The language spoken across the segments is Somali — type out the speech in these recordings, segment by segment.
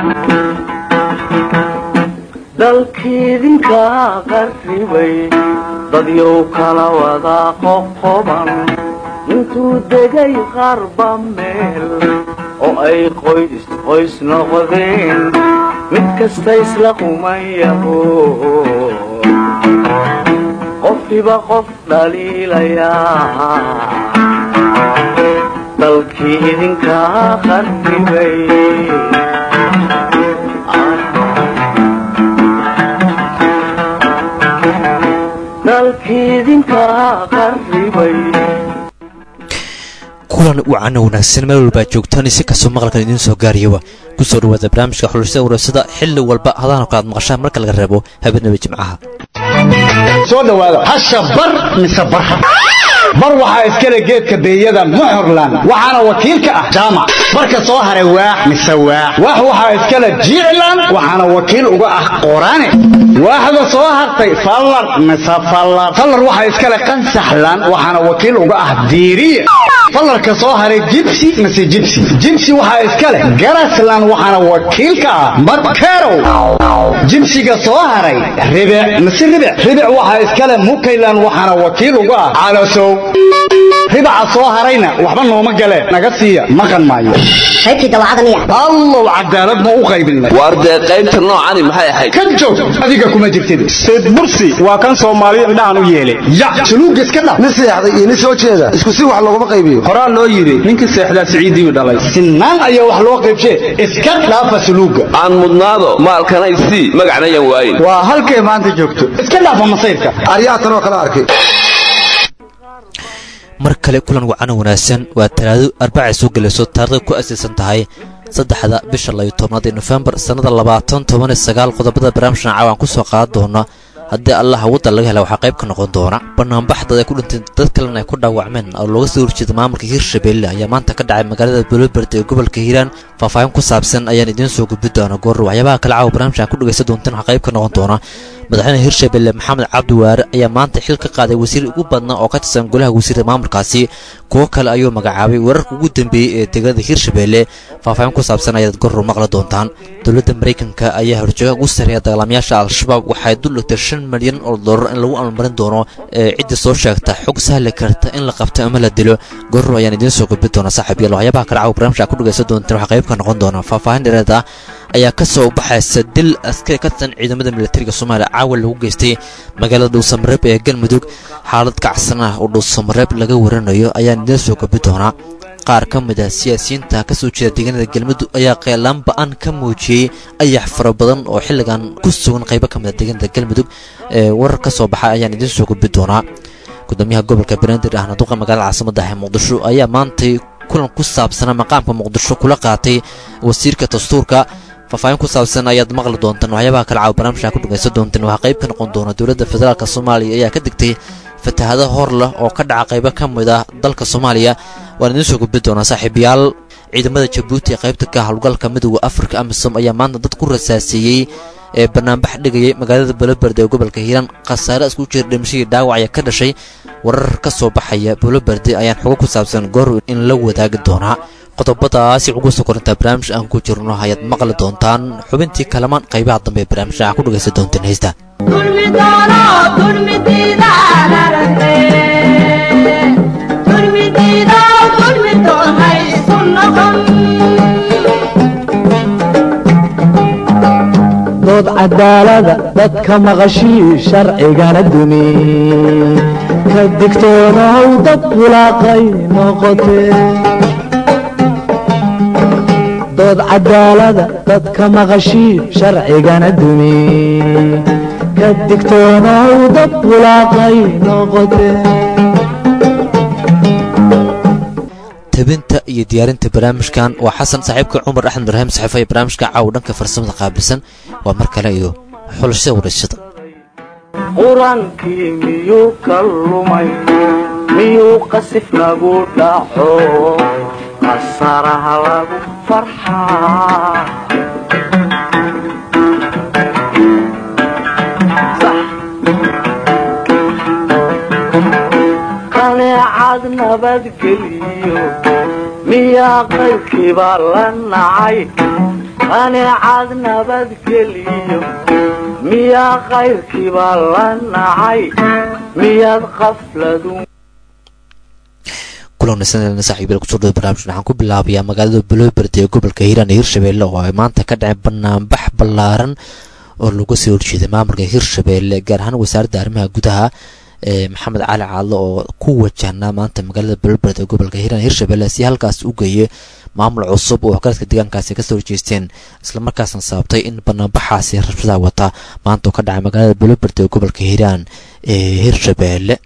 dalkiidinka qarribay dadyow kala wada qoqoban intuu degay qarba meel oo ay qoys qoys noqdeen mid kasta isla qumayaho qofkiba qof dhaliilayaa dalkii idinka qarribay dalkiidinka qarribay kulan wacan wanaagsan meel walbaa joogtaan si kastoo maqalkan idiin soo gaariyaba ku soo dhawaada barnaamijka xulashada warasada xilli walba hadaana kalaad maqashaan marka laga reebo habeenaba jimcaha soo dhawaada hasha bar mise barha bar waxaa iskale geedka beeyada muxurlan waxaana wakiil ka ah jaamac barka soo haray waax mise waax waax waxaa iskale jiiclan waxaana wakiil uga ah qoraane waaxda soo hartay fallar mise fallar fallar waxaa iskale qansaxlan waxaana wakiil uga ah diiriye fallarka soo haray jibsi mise jibsi jibsi waxaa iskale garaslan waxaana wakiil ka ah madkerow jibsiga soo haray ribic mise ribic ribic waxaa iskale mukaylan waxaana wakiil uga ah calasow ribaca soo harayna waxba nooma galeen naga siiya maqan maayo allow cadaalad ma u qaybinay waar dee qaybta noocani maxay ahayd ka joog adiga kuma jirtid sayd bursi waa kan soomaaliya indhahan u yeelay ya suluuga iska dhaf nin seexday iyo nin soo jeeda isku si wax looguma qaybiyo horaa loo yidhi ninkii seexdaa siciidiiu dhalay sinaan ayaa wax loo qaybshee iska dhaafa suluuga aan mudnaado maalkanay sii magacna yan waayin waa halkay maanta joogto iska dhaafa masayrka aryaha tanoo kala arkay mar kale kulan wacan wanaagsan waa talaado arbacay soo gelayso taarikhda ku asaysan tahay saddexda bisha layo tobnaad ee nofembar sannada labaatan toban iyo sagaal qodobada barnaamijkan caawan ku soo qaadan doona haddii allaha waddan laga hela waxaa qayb ka noqon doona banaanbaxdad ay ku dhinteen dad kalena ay ku dhaawacmeen oo looga soo horjeeda maamulka hirshabeelle ayaa maanta ka dhacay magaalada boloberde ee gobolka hiiraan faahfaahin ku saabsan ayaan idiin soo gudbi doona goor waxyaabaha kale caawa barnaamijkan ku dhegaysan doontaan waxaa qayb ka noqon doona madaxweyne hirshabelle maxamed cabdi waare ayaa maanta xil ka qaaday wasiir ugu badnaa oo ka tirsan golaha wasiirda maamulkaasi kuwo kale ayuu magacaabay wararka ugu dambeeyey ee deegaanada hirshabelle faahfaahin ku saabsan ayaad goror maqli doontaan dowladda maraykanka ayaa horjooga ugu sarreeya dagaalamayaasha al-shabaab waxay dul dhigtay shan milyan oo dollar in lagu almarin doono ee cidda soo sheegta xog sahli karta in la qabto ama la dilo goror ayaan idiin soo gudbi doona saaxiib yaal waxyaabaha kale caawa barnaamijka ku dhegaysan doontaan waxaa qayb ka noqon doona faahfaahin dhereed ah ayaa ka soo baxaysa dil askari ka tirsan ciidamada militariga soomaaliya caawa lagu geystay magaalada dhuusamareeb ee galmudug xaalad kacsan ah oo dhuusamareeb laga waranayo ayaan idiin soo gabi doonaa qaar ka mid ah siyaasiyiinta ka soo jeeda deegaanada galmudug ayaa qeelaan ba-an ka muujiyey ayax fara badan oo xilligan ku sugan qaybo ka mid a deegaanada galmudug ee warar ka soo baxay ayaan idiin soo gabi doonaa gudoomiyaha gobolka banaadir ahna duqa magaalada caasimada ah ee muqdisho ayaa maantay kulan ku saabsanaa maqaamka muqdisho kula qaatay wasiirka dastuurka faahfaahin ku saabsan ayaad maqli doontaan waxyaabaha kale caawa barnaamijka ku dhagaysan doontaan waxaa qayb ka noqon doona dowladda federaalk soomaaliya ayaa ka digtay fatahado hor leh oo ka dhaca qaybo ka mid ah dalka soomaaliya waan idiin soo gudbi doonaa saaxiibayaal ciidamada jabuuti ee qaybta ka howlgalka midooda afrika amisom ayaa maanta dad ku rasaaseeyey ee banaanbax dhigayay magaalada boloberde ee gobolka hiiraan khasaare isku jira dhimashadii dhaawac ayaa ka dhashay warar ka soo baxaya boloberde ayaan xogo ku saabsan goor in la wadaagi doonaa qodobadaasi ugu soo korintaa barnaamij aan ku jirno ayaad maqli doontaan xubintii kalamaan qaybaha dambe ee barnaamijka aa ku dhagaysan doontaan heesta dood cadaalada dadka maqashii sharcigana dumi ka digtoonahow dad bulaaqay noqotee dood cadaalada dadka maqashii sharcigana dumi ka digtoonahow dad bulaaqay noqotee tabinta iyo diyaarinta barnaamijkan waa xasan saaxiibka cumar axmed ibraahim saxiifa ee barnaamijka caawa dhanka farsamada qaabilsan waa mar kale iyo xulashada warashada qur-aankii miyuu ka lumay miyuu qasif nagu dhaco qasaraha lagu farxaa qaneecad nabadgeliyo miyaa qaybkiiba la nacay qaneecad nabadgeliyo miyaa kayrkiiba la nacay miyaad qafladu kulanaysan saaxiibyada kusoo dhaway barnaamijkan waxaan ku bilaabayaa magaalada buloberd ee gobolka hiiraan iyo hirshabeelle oo ay maanta ka dhaceen banaanbax ballaaran oo lagu soo horjeeday maamulka hirshabeelle gaar ahaan wasaaradda arrimaha gudaha ee maxamed cali caadlo oo ku wajahnaa maanta magaalada buloberd ee gobolka hiiraan hirshabeelle si halkaas u geeyay maamul cusub oo waxgaradka deegaankaasi kasoo horjeesteen islamarkaasna sababtay in banaanbaxaasi rabshadaha wata maanta oo ka dhacay magaalada buloberd ee gobolka hiiraan ee hirshabeelle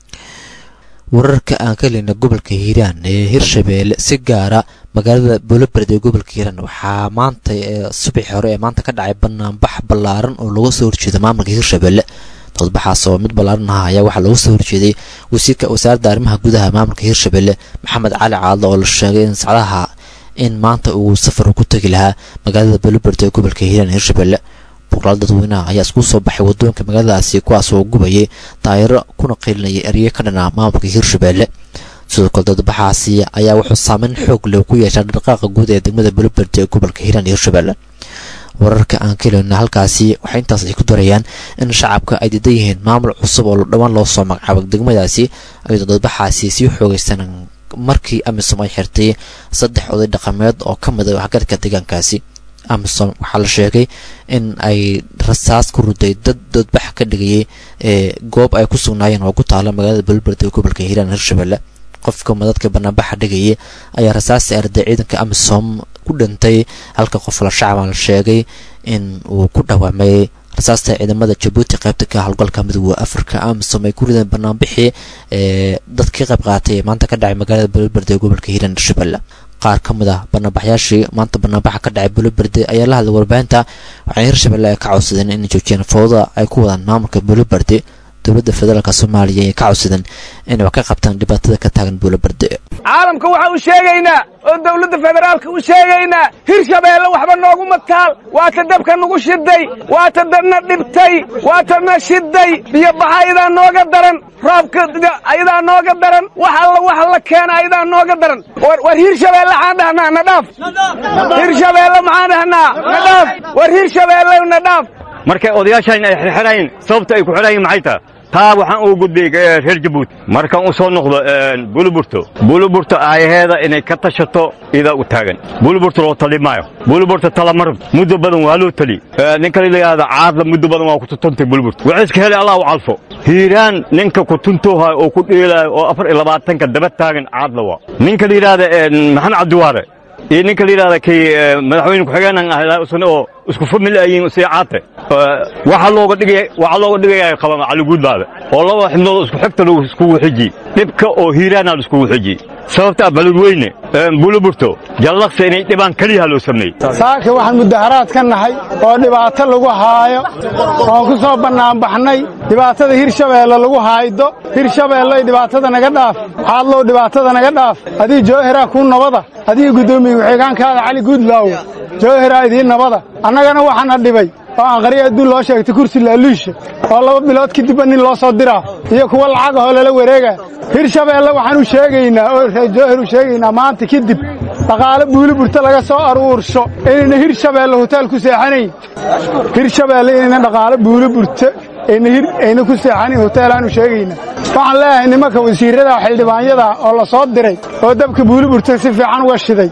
wararka aan ka heleyna gobolka hiiraan ee hirshabeelle si gaara magaalada boloberd ee gobolka hiiraan waxaa maanta subaxi hore ee maanta ka dhacay banaanbax ballaaran oo laga soo horjeeda maamulka hirshabeelle dodbaxaas oo mid ballaaran aha ayaa waxaa looga soo horjeeday wasiirka wasaaradda arrimaha gudaha maamulka hirshabeelle maxamed cali caadlo oo la sheegay in sacdaha in maanta uu safar ku tegi lahaa magaalada boloberd ee gobolka hiiraan ee hirshabeelle boqolaal dadweynaha ayaa isku soo baxay waddooyinka magaaladaasi kuwaas oo gubayay daayiro kuna qeylinayay erye ka dhanaa maamulka hirshabeelle sidoo kale dadbaxaasi ayaa wuxuu saameyn xoog leh ku yeeshaa dhaqaaqa guud ee degmada boloberd ee gobolka hiiraan iyo hirshabeelle wararka aan ka heleyna halkaasi waxay intaas ay ku darayaan in shacabka ay diidan yihiin maamul cusub oo dhowaan loo soo magacaabo degmadaasi ayadoo dadbaxaasi sii xoogaysan markii amisom ay xirtay saddex oday dhaqameed oo ka mid a waxgaradka deegaankaasi amisom waxaa la sheegay in ay rasaas ku ruday dad dadbax ka dhigayay ee goob ay ku sugnaayeen oo ku taala magaalada boloberd ee gobolka hiiraan hirshabeelle qofka madadka banaanbaxa dhigayay ayaa rasaasta arday ciidanka amisom ku dhintay halka qof la shacaba la sheegay in uu ku dhawaamay rasaasta ciidamada jabuuti qaybta ka howlgalka midooda afrika amisom ay ku rideen banaanbixii ee dadkii qayb qaatay ee maanta ka dhacay magaalada boloberd ee gobolka hiiraan hirshabeelle qaar ka mid ah banaanbaxyaashii maanta banaanbaxa ka dhacay boloberde ayaa la hadlay warbaahinta waxayna hirshabelle ay ka codsadeen inay joojiyaan fowda ay ku wadaan maamulka boloberde dowladda federaalk soomaaliya ay ka codsadeen inay wax ka qabtaan dhibaatada ka taagan boloberde caalamka waxaa u sheegaynaa oo dawladda federaalka u sheegaynaa hirshabeelle waxba nooguma taal waata dabka nagu shiday waata dadna dhibtay waatana shiday biyobaxa ayadaa nooga daran roobka ayadaa nooga daran wax alla wax la keena ayadaa nooga daran war hirshabeelle maxaan dhahnaa na dhaaf hirshabeelle maxaan dhahnaa na dhaaf war hirshabeelle na dhaaf markay odayaashan ay xirxirayn sababta ay ku xidhayin maxay taha taa waxaan ugu gudbay reer jabuuti markaan u soo noqdo buluburto buluburto aayaheeda inay ka tashato idaa u taagan buluburto loo tali maayo buluburto talamarab muddo badan waa loo tali ninka la yidhaahda caadla muddo badan waa kututuntay buluburto waxay iska helay allah u calfo hiiraan ninka ku tuntoohayo oo ku dheelaayo oo afar iyo labaatanka daba taagan caadla waa ninka la yidhaahda maxamed cabdiwaare iyo ninka la yidhahda kay madaxweyne ku-xigeenan ah isna oo isku famil ayiin sii caate waxaa looga dhigaya waxaa looga dhigaya qaba caliguudbaada oo laba xibnood isku xigta lagu iskugu xijiyey dhibka oo hiiraana la iskugu xijiyey sababta baladweyne buluburto jallaqsi inay dhibaan keliyaha loo sameeyey saaka waxaan mudaharaad ka nahay oo dhibaato lagu haayo oon ku soo bannaanbaxnay dhibaatada hirshabeelle lagu haaydo hirshabeelloy dhibaatada naga dhaaf caadlow dhibaatada naga dhaaf adii joohiraa kuu nabada adii guddoomiye ku-xigeenkaada cali guudlaawo joohiraa idiin nabada annagana waxaana dhibay oo aan qariya adduun loo sheegtay kursi laaluusha oo laba bilood kadibba nin loo soo diraa iyo kuwa lacagahoo lala wareega hirshabeelle waxaan u sheegaynaa oo reer joohir u sheegaynaa maanta kadib dhaqaale buuliburta laga soo aruursho inayna hirshabeelle hoteel ku seexanayn hirshabeelle inayna dhaqaale buuliburta ayna ku seexanayn hoteelaanu sheegaynaa waxaan leeyahay nimanka wasiirrada xildhibaanyada oo la soo diray oo dabka buuliburta si fiican uga shiday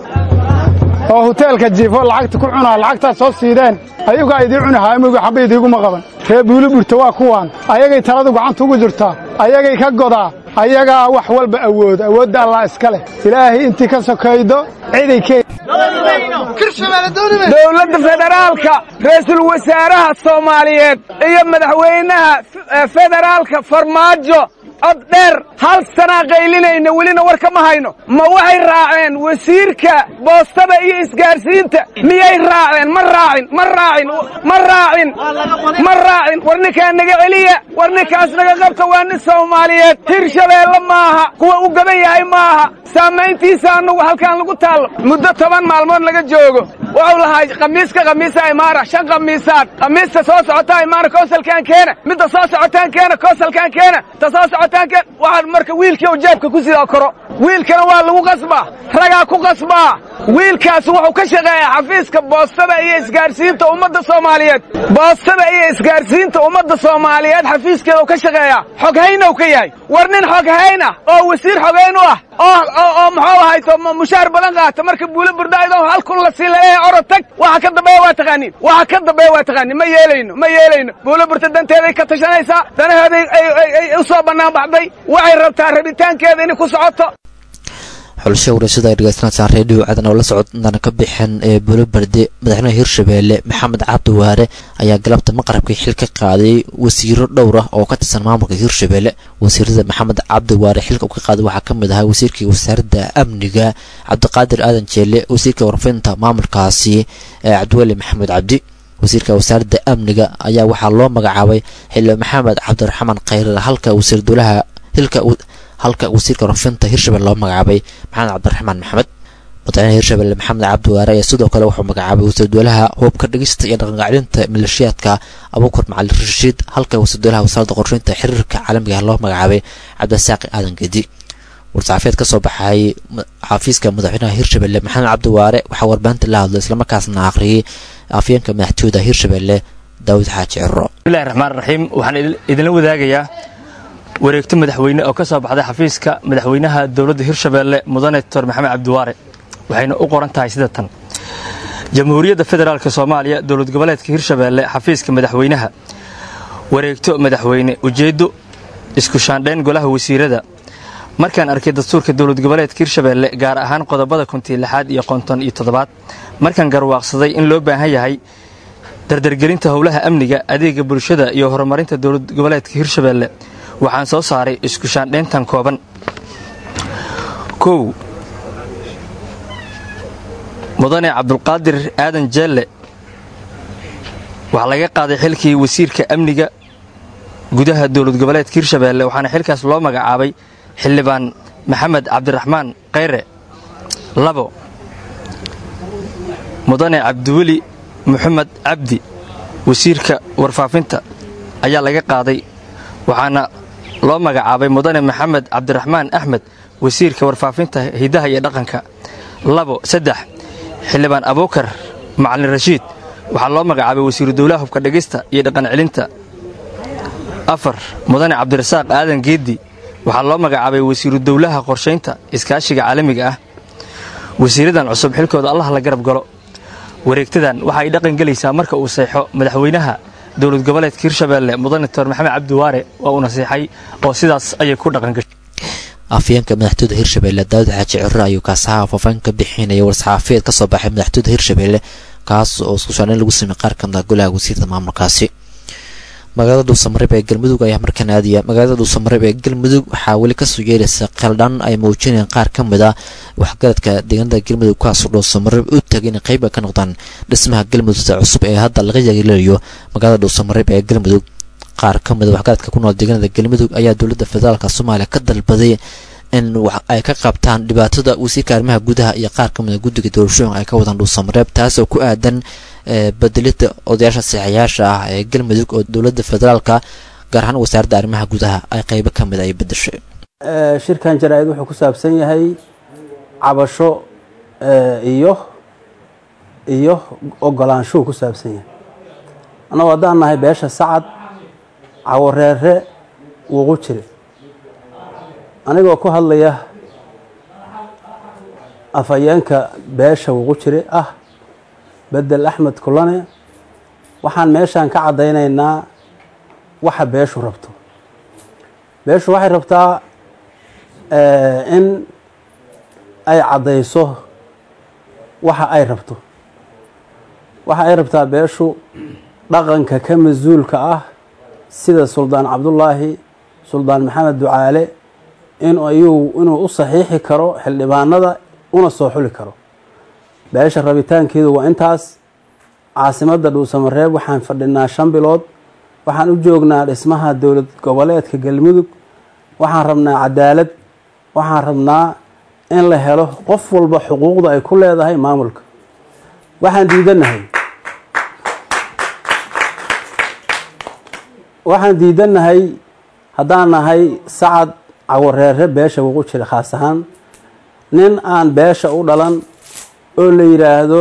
oo hoteelka jiifo lacagta ku cunaa lacagtaad soo siideen ayagaa idii cuni haamowga xabba idiiguma qaban ree buuliburta waa kuwaan ayagay taladu gacanta ugu jirtaa ayagay ka godaa ayagaa wax walba awooda awoodda allah iska leh ilaahay intii ka sokaydo ciday keen dowladda federaalka ra'iisul wasaaraha soomaaliyeed iyo madaxweynaha federaalka farmaajo cod dheer hal sanaa qaylinayna welina war kama hayno ma waxay raaceen wasiirka boostada iyo isgaarsiinta miyay raaceen ma raacin ma raacin ma raacin ma raacin war ninkaa naga celiya war ninkaas naga qabta waa nin soomaaliyeed hirshabeelle maaha kuwa u gaban yahay maaha saamayntiisa annagu halkaan lagu taallo muddo toban maalmood laga joogo wuxuu lahaa khamiiska khamiisa imaara shan khamiisaad khamiista soo socotaa imaara koosalkaan keena midda soo socotaan keena koosalkaan keena ta soo socotaan keena waxaan marka wiilkii oo jeebka ku sidaa koro wiilkana waa lagu qasbaa ragaa ku qasbaa wiilkaas wuxuu ka shaqeeyaa xafiiska boostada iyo isgaarsiinta ummadda soomaaliyeed boostada iyo isgaarsiinta ummadda soomaaliyeed xafiiskeeda ka shaqeeyaa xoghaynow ka yahay war nin xoghayn ah oo wasiir xoghayn u ah oo muxuu ahayto mushaar badan qaata marka buulo burdaaydoo hal kun la sii laleeyahay orod tag waxa ka dambeeya waa taqaaniin waxa ka dambeeya waa taqaaniin ma yeelayno ma yeelayno buulo burta danteeday ka tashanaysaa danaheeday ay u soo bannaan baxday waxay rabtaa rabitaankeeda inay ku socoto xulasho warashada ay dhegeysanaysaan reediyo cadan oo la socodana ka bixin ee buulo barde madaxweynaha hirshabeelle maxamed cabdi waare ayaa galabta maqrabkii xil ka qaaday wasiiro dhowr ah oo ka tirsan maamulka hirshabeelle wasiirada maxamed cabdi waare xilka uu ka qaaday waxaa ka mid ahaa wasiirkii wasaaradda amniga cabdiqaadir aadan jeelle wasiirka warfinta maamulkaasi cabdiweli maxamed cabdi wasiirka wasaaradda amniga ayaa waxaa loo magacaabay xildhibaan maxamed cabdiraxmaan khayre halka wasiir dowlaha hilka halka wasiirka warfinta hirshabelle loo magacaabay maxamed cabdiraxmaan maxamed madaxweynaha hirshabelle maxamed cabdi waare ayaa sidoo kale wuxuu magacaabay wasiir dowlaha hubka dhigista iyo dhaqanqacdinta maleeshiyaadka abuukar macalin rashiid halka wasiir dowlaha wasaaradda qorsheynta xiriirka caalamiga ah loo magacaabay cabdisaaqi aadan gedi war-saxaafeed ka soo baxay xafiiska madaxweynaha hirshabelle maxamed cabdi waare waxaa warbaahinta la hadlay islamarkaasna akhriyay afyeenka madaxtooyada hirshabelle daawud xaaji ciro bismillahi raxmaan raxiim waxaan idinla wadaagayaa wareegto madaxweyne oo ka soo baxday xafiiska madaxweynaha dowladda hirshabeelle mudane doctor maxamed cabdiwaare waxayna u qoran tahay sida tan jamhuuriyadda federaalk soomaaliya dowlad goboleedka hirshabeelle xafiiska madaxweynaha wareegto madaxweyne ujeeddo isku shaandhayn golaha wasiirada markaan arkay dastuurka dowlad goboleedka hirshabeelle gaar ahaan qodobada kontii lixaad iyo konton iyo toddobaad markaan garwaaqsaday in loo baahan yahay dardargelinta howlaha amniga adeega bulshada iyo horumarinta dowlad goboleedka hirshabeelle waxaan soo saaray isku shaandhayntan kooban kow mudane cabdulqaadir aadan jeelle waxaa laga qaaday xilkii wasiirka amniga gudaha dowlad goboleedka hirshabeelle waxaana xilkaas loo magacaabay xildhibaan maxamed cabdiraxmaan khayre labo mudane cabdiweli moxamed cabdi wasiirka warfaafinta ayaa laga qaaday waxaana loo magacaabay mudane maxamed cabdiraxmaan axmed wasiirka warfaafinta hidaha iyo dhaqanka labo saddex xildhibaan abuukar macalin rashiid waxaa loo magacaabay wasiiru dowlaha hubka dhegista iyo dhaqan celinta afar mudane cabdirasaaq aadan geeddi waxaa loo magacaabay wasiiru dowlaha qorshaynta iskaashiga caalamiga ah wasiiradan cusub xilkooda allah la garab galo wareegtadan waxa ay dhaqan gelaysaa marka uu seexo madaxweynaha dowlad goboleedka hirshabeelle mudane doctor maxamed cabdiwaare waa uu nasiixay oo sidaas ayay ku dhaqangashay afyeenka madaxtooyda hirshabelle daawud xaaji ciro ayuu kaasaha faafaan ka bixinaya war-saxaafiyeed ka soo baxay madaxtooyda hirshabelle kaas oo isku shaandhayn lagu sameeyey qaar ka mid ah golaha wasiirda maamulkaasi magaalada dhuusamareeb ee galmudug ayaa markaan aadaya magaalada dhuusamareeb ee galmudug waxaa weli kasoo yeeraysa qeeldhan ay muujinayaan qaar ka mid ah waxgaradka deegaanada galmudug kuwaasoo dhuusamareeb u tagay inay qayb ka noqdaan dhismaha galmudugta cusub ee hadda laga yagilayo magaalada dhuusamareeb ee galmudug qaar ka mid a waxgaradka ku nool deegaanada galmudug ayaa dowladda federaalk soomaaliya ka dalbaday in ay ka qabtaan dhibaatada wasiirka arrimaha gudaha iyo qaar ka mid a guddiga doorashooyinka ay ka wadaan dhuusamareeb taas oo ku aadan bedelida odayaasha saxayaasha ah ee galmudug oo dowladda federaalka gaar ahaan wasaaradda arrimaha gudaha ay qaybo ka mid ay bedeshay shirkan jaraa-id wuxuu ku saabsan yahay cabasho iyo iyo ogolaanshuhu ku saabsan yahay annagoo haddaan nahay beesha sacad cawareere wuuqu jire anigoo ku hadlaya afhayeenka beesha wuuqu jire ah bedel axmed kulane waxaan meeshaan ka caddaynaynaa waxa beeshu rabto beeshu waxay rabtaa in ay caddayso waxa ay rabto waxa ay rabtaa beeshu dhaqanka ka mas-uulka ah sida suldaan cabdullaahi suldaan maxamed ducaale in ayuu inuu u saxiixi karo xildhibaanada una soo xuli karo beesha rabitaankeedu waa intaas caasimadda dhuusamareeb waxaan fadhinaa shan bilood waxaan u joognaa dhismaha dowlad goboleedka galmudug waxaan rabnaa cadaalad waxaan rabnaa in la helo qof walba xuquuqda ay ku leedahay maamulka waxaan diidannahay waxaan diidannahay haddaan nahay sacad cawareere beesha wuqu jira khaas ahaan nin aan beesha u dhalan oo la yidhaahdo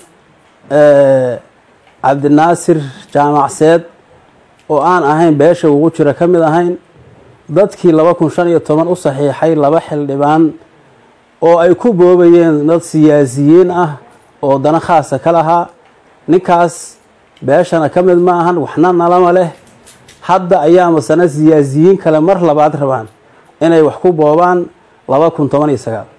cabdinaasir jaamacseed oo aan ahayn beesha ugu jira ka mid ahayn dadkii laba kun shan iyo toban u saxiixay laba xildhibaan oo ay ku boobayeen dad siyaasiyiin ah oo dana khaasa ka lahaa ninkaas beeshana ka mid ma ahan waxna nalama leh hadda ayaa masana siyaasiyiin kale mar labaad rabaan inay wax ku boobaan laba kun toban iyo sagaal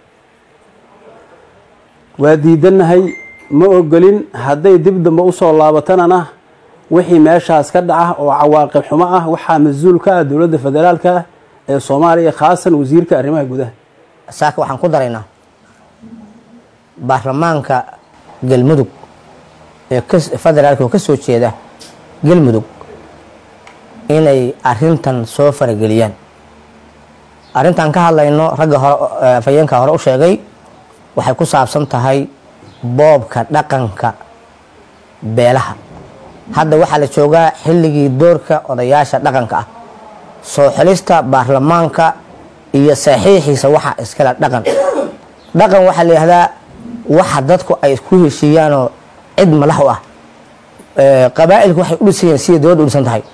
waa diidannahay ma ogolin hadday dib dambe usoo laabatanana wixii meeshaas ka dhaca oo cawaaqib xumo ah waxaa mas-uul ka ah dowladda federaalka ah ee soomaaliya khaasan wasiirka arrimaha gudaha saaka waxaan ku daraynaa baarlamaanka galmudug ee federaalka oo ka soo jeeda galmudug inay arintan soo farageliyaan arrintan ka hadlayno ragga hore afhayeenka hore u sheegay waxay ku saabsan tahay boobka dhaqanka beelaha hadda waxaa la joogaa xilligii doorka odayaasha dhaqanka ah soo xelista baarlamaanka iyo saxiixiisa waxa iskale dhaqan dhaqan waxaa la yihahdaa waxa dadku ay ku heshiiyaanoo cid madax u ah qabaa'ilku waxay u dhisan yihiin siday dowladda u dhisan tahay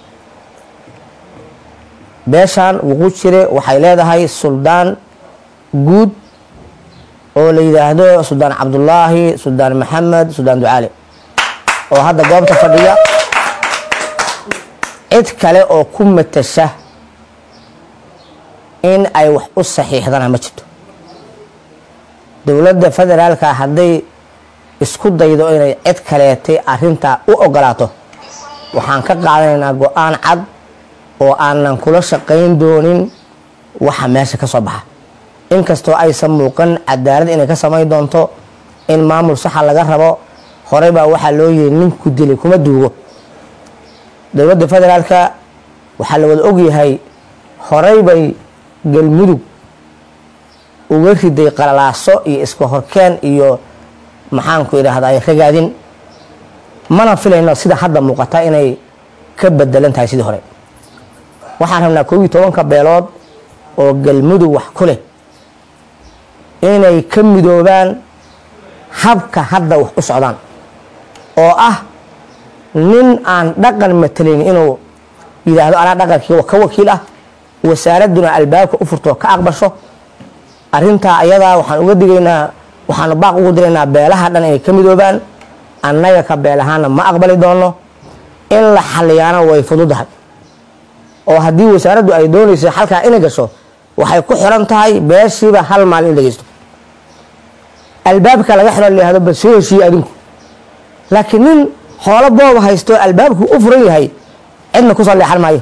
beeshan wuqu jire waxay leedahay suldaan guud oo la yidhaahdo suldaan cabdulaahi suldaan maxamed suldaan ducaale oo hadda goobta fadhiya cid kale oo ku matasha in ay wax u saxiixdana ma jirto dowladda federaalka hadday isku daydo inay cid kaleetay arintaa u ogolaato waxaan ka qaadanaynaa go-aan cad oo aanan kula shaqayn doonin waxa meesha ka soo baxa inkastoo aysan muuqan cadaalad inay ka samayn doonto in maamul saxa laga rabo horey baa waxaa loo yihi ninku dilay kuma duugo dowladda federaalka waxaa la wada ogyahay horey bay galmudug uga riday qalalaaso iyo iska horkeen iyo maxaanku idhaahdaa ragaadin mana filayno sida hadda muuqata inay ka bedelan tahay sidii hore waxaan rabnaa koob iyo tobanka beelood oo galmudug wax ku leh inay ka midoobaan habka hadda wax u socdaan oo ah nin aan dhaqan matalayn inuu yidhaahdo anaa dhaqankii ka wakiil ah wasaaradduna albaabka u furto ka aqbasho arintaa ayadaa waxaan uga digaynaa waxaanu baaq ugu diraynaa beelaha dhan inay ka midoobaan annaga ka beel ahaana ma aqbali doono in la xaliyaana way fududahay oo haddii wasaaraddu ay doonayso xalkaa inay gasho waxay ku xiran tahay beeshiiba hal maalin in dhegeysto albaabka laga xiro layihahdo bal soo heshiiye adinku laakiin nin xoolo booba haysto albaabku u furan yahay cidna kusoo leexan maayo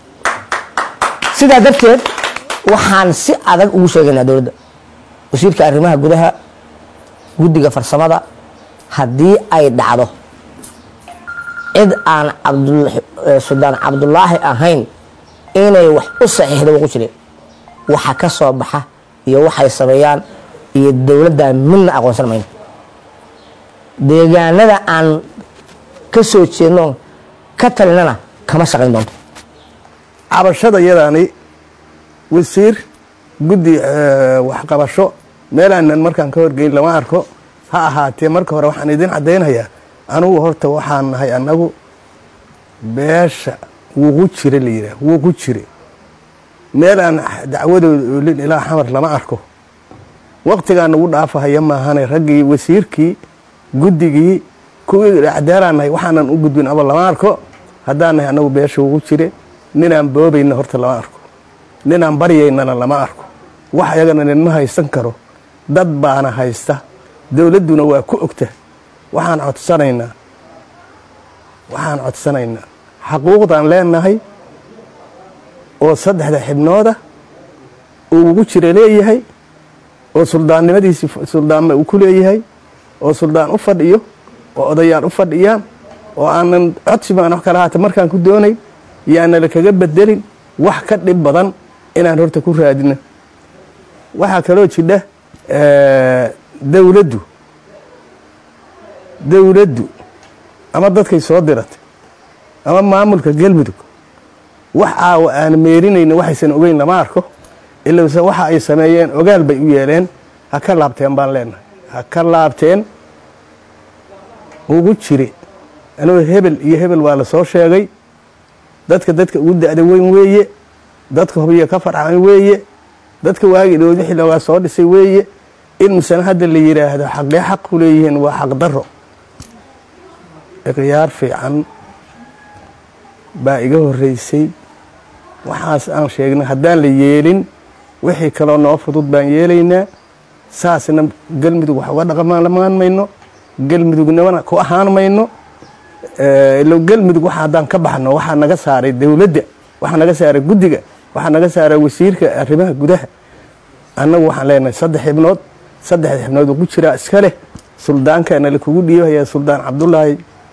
sidaa darteed waxaan si adag ugu sheegaynaa dowladda wasiirka arrimaha gudaha guddiga farsamada haddii ay dhacdo cid aan suldaan cabdulaahi ahayn inay wax u saxiixda ugu jire waxa ka soo baxa iyo waxay sameeyaan iyo dowladda midna aqoonsan mayno deegaanada aan ka soo jeedno ka talinana kama shaqayn doonto cabashada yadaani wasiir guddi waxqabasho meelaanan markaan ka horgeyn lama arko ha ahaatee marka hore waxaan idin caddaynayaa anugu horta waxaan nahay annagu beesha wuqu jire la yidhaah wuqu jire meel aan dacwadooda oolin ilaa xamar lama arko waqtigaa nagu dhaafahaya maahane raggii wasiirkii guddigii kuwii cadaalaan nahay waxaanan u gudbin aba lama arko haddaan nahay annagu beesha wuqu jire ninaan boobayna horta lama arko ninaan baryaynana lama arko wax ayagana ninma haysan karo dad baana haysta dowladduna waa ku ogta waxaan codsanaynaa waxaan codsanaynaa xaquuqdaan leenahay oo saddexda xibnooda uu ugu jira leeyahay oo suldaannimadiisi suldaanna uu ku leeyahay oo suldaan u fadhiyo oo odayaal u fadhiyaan oo aanan codsi baan wax kala haata markaan ku doonayn yaanala kaga bedelin wax ka dhib badan inaan horta ku raadino waxaa kaloo jidha dowladdu dowladdu ama dadkay soo diratay ama maamulka galmudug wax aawa aan meerinayna waxaysan ogeyn lama arko ilowse waxa ay sameeyeen ogaal bay u yeeleen ha ka laabteen baan leenahay ha ka laabteen ugu jire anuu hebel iyo hebel waa la soo sheegay dadka dadka ugu da-da weyn weeye dadka hubiya ka farcan weeye dadka waagii dhood wixii loogaa soo dhisay weeye in misana hadda la yidhaahdo xaqee xaq ku leeyihiin waa xaq daro ikhyaar fiican baa iga horreysay waxaas aan sheegnay haddaan la yeelin wixii kaloo noo fudud baan yeelaynaa saasna galmudug wax uga dhaqamaan mayno galmudugnimana ku ahaan mayno ilo galmudug waxa haddaan ka baxno waxaa naga saaray dowladda waxaa naga saaray guddiga waxaa naga saaray wasiirka arrimaha gudaha annagu waxaan leenahay saddex xibnood saddexda xibnood ugu jiraa iska leh suldaankaana lakugu dhiibayaa suldaan cabdulaahi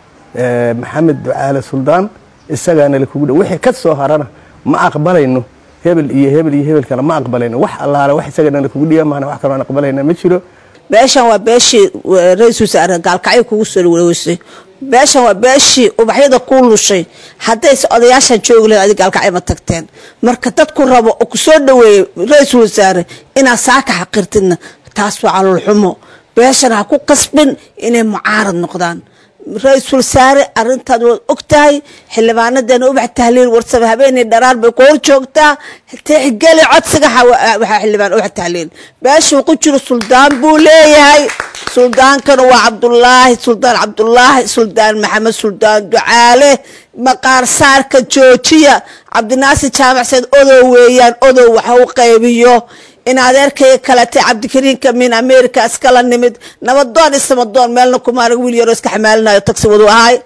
maxamed ducaale suldaan isagaana lakugu dhiib wixii ka soo harana ma aqbalayno hebel iyo hebel iyo hebel kale ma aqbalayno wax allaale wax isagana lakugu dhiiba maana wax kaloo aan aqbalayna ma jiro beeshan waa beeshii ra-iisul wasaare gaalkacyo kugu soo wareeysay beeshan waa beeshii ubaxyada kuu lushay haddayse odayaashan joogi lahayd adi gaalkacyo ma tagteen marka dadku rabo oo ku soo dhaweeyey ra-iisul wasaare inaad saaka xaqirtidna taas waa caloolxumo beeshana ha ku qasbin inay mucaarad noqdaan ra-iisul wasaare arintaad waad og tahay xildhibaanadeena ubax tahliil warsame habeenii dharaar bay ku hor joogtaa tixgeli codsiga waxaa xildhibaan ubax tahliil beeshuu ku jiro suldaan buu leeyahay suldaankana waa cabdulaahi suldaan cabdulaahi suldaan maxamed suldaan ducaale maqaar saarka joojiya cabdinaasir jaamac sayd odow weeyaan odow waxa u qaybiyo in adeerkayga kaletay cabdikariinka min america iskala nimid nabadoon isamadoon meelna kumaarag wiil yaroo iska xamaalinayo tagsi wadu ahay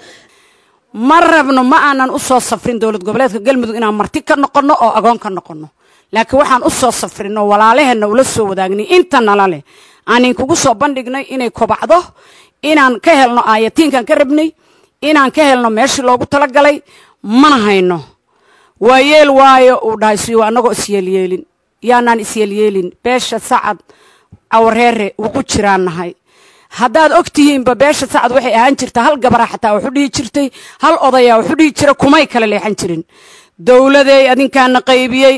ma rabno ma aanan u soo safrin dowlad goboleedka galmudug inaan marti ka noqonno oo agoon ka noqonno laakiin waxaan u soo safrinoo walaalaheenna ula soo wadaagnay inta nala leh aanin kugu soo bandhignay inay kobacdo inaan ka helno aayatiinkan ka rabnay inaan ka helno meeshii loogu talagalay mana hayno waa yeel waayo uu dhahay siyo annagoo isyeelyeelin yaanaan isyeelyeelin beesha sacad cawareere ugu jiraan nahay haddaad og tihiinba beesha sacad waxay ahaan jirta hal gabara xataa waxu dhihi jirtay hal odayaa waxu dhihi jira kumay kala leexan jirin dowladeey adinkaana qaybiyey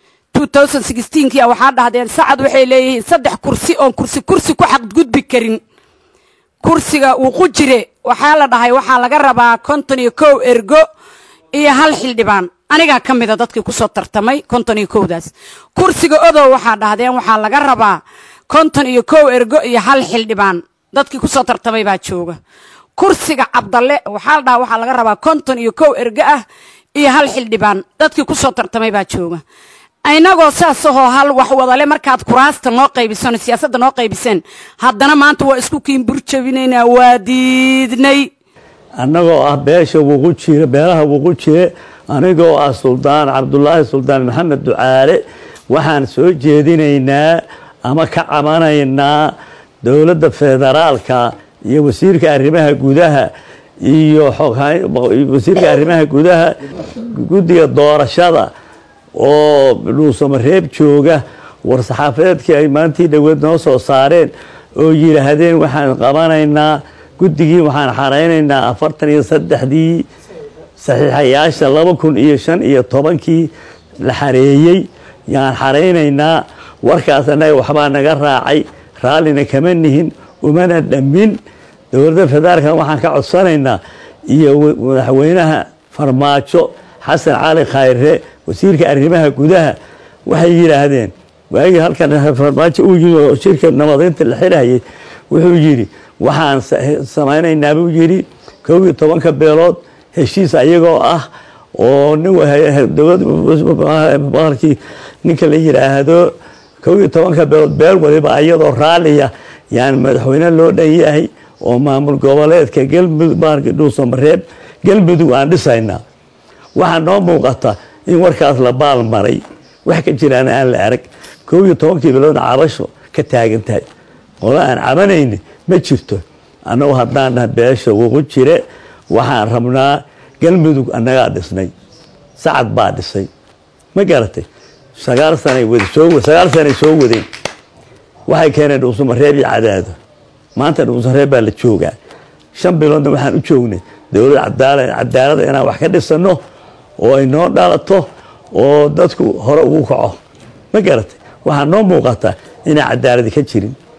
kii waxaa dhahdeen sacad waxay leeyihiin saddex kursi oon kursi kursi ku xaqgudbi karin kursiga wuqu jire waxaa la dhahay waxaa laga rabaa konton iyo kow ergo iyo hal xildhibaan anigaa ka mida dadkii kusoo tartamay konton iyo kowdaas kursiga odow waxaa dhahdeen waxaa laga rabaa konton iyo kow ergo iyo hal xildhibaan dadkii kusoo tartamay baa jooga kursiga cabdalle waxaa la dhahaa waxaa laga rabaa konton iyo kow ergo ah iyo hal xildhibaan dadkii kusoo tartamay baa jooga inagoo saasahoo hal wax wadale markaad kuraasta noo qaybiseen siyaasadda noo qaybiseen haddana maanta waa isku kiinbur jabinaynaa waa diidnay annagoo ah beesha wuqu jire beelaha wuqu jire anigoo ah suldaan cabdulaahi suldaan maxamed ducaale waxaan soo jeedinaynaa ama ka cabanaynaa dowladda federaalka iyo wasiirka arrimaha gudaha iyo wasiirka arrimaha gudaha guddiga doorashada oo dhuusamareeb jooga war-saxaafadeedkii ay maantii dhoweed noo soo saareen oo yidhaahdeen waxaan qabanaynaa guddigii waxaan xaraynaynaa afartan iyo saddexdii saxiixayaasha laba kun iyo shan iyo tobankii la xareeyey yaan xaraynaynaa warkaas annaga waxbaa naga raacay raallina kama nihin umana dhammin dowladda federaalka waxaan ka codsanaynaa iyo madaxweynaha farmaajo xasan cali khayre wasiirka arrimaha gudaha waxay yidhaahdeen waagii halkan farmaajo uu yimi oo shirka nabadaynta la xirayay wuxuu yidhi waxaan samaynaynaa buu yidhi kow iyo tobanka beelood heshiis ayagoo ah oo dowladbaarkii ninka la yidhaahdo kow iyo tobanka beelood beel waliba ayadoo raalliya yaan madaxweyne loo dhan yahay oo maamul goboleedka galmudug baarki dhuusamareeb galmudug aan dhisaynaa waxaa noo muuqata in warkaas la baal maray wax ka jiraan aan la arag kow iyo tobankii biloodna cabasho ka taagan tahay qola aan cabanayni ma jirto annagu haddaan dhaha beesha wuqu jire waxaan rabnaa galmudug annagaa dhisnay sacad baa dhisay ma garatay sagaal sanay wad soo sagaal sanay soo wadeen waxay keeneen dhuusamareeb iyo cadaado maanta dhuusamareeb baa la joogaa shan biloodna waxaan u joognay dowlad cadaalada inaan wax ka dhisano oo ay noo dhalato oo dadku hore ugu kaco ma garatay waxaa noo muuqata inaan cadaaladi ka jirin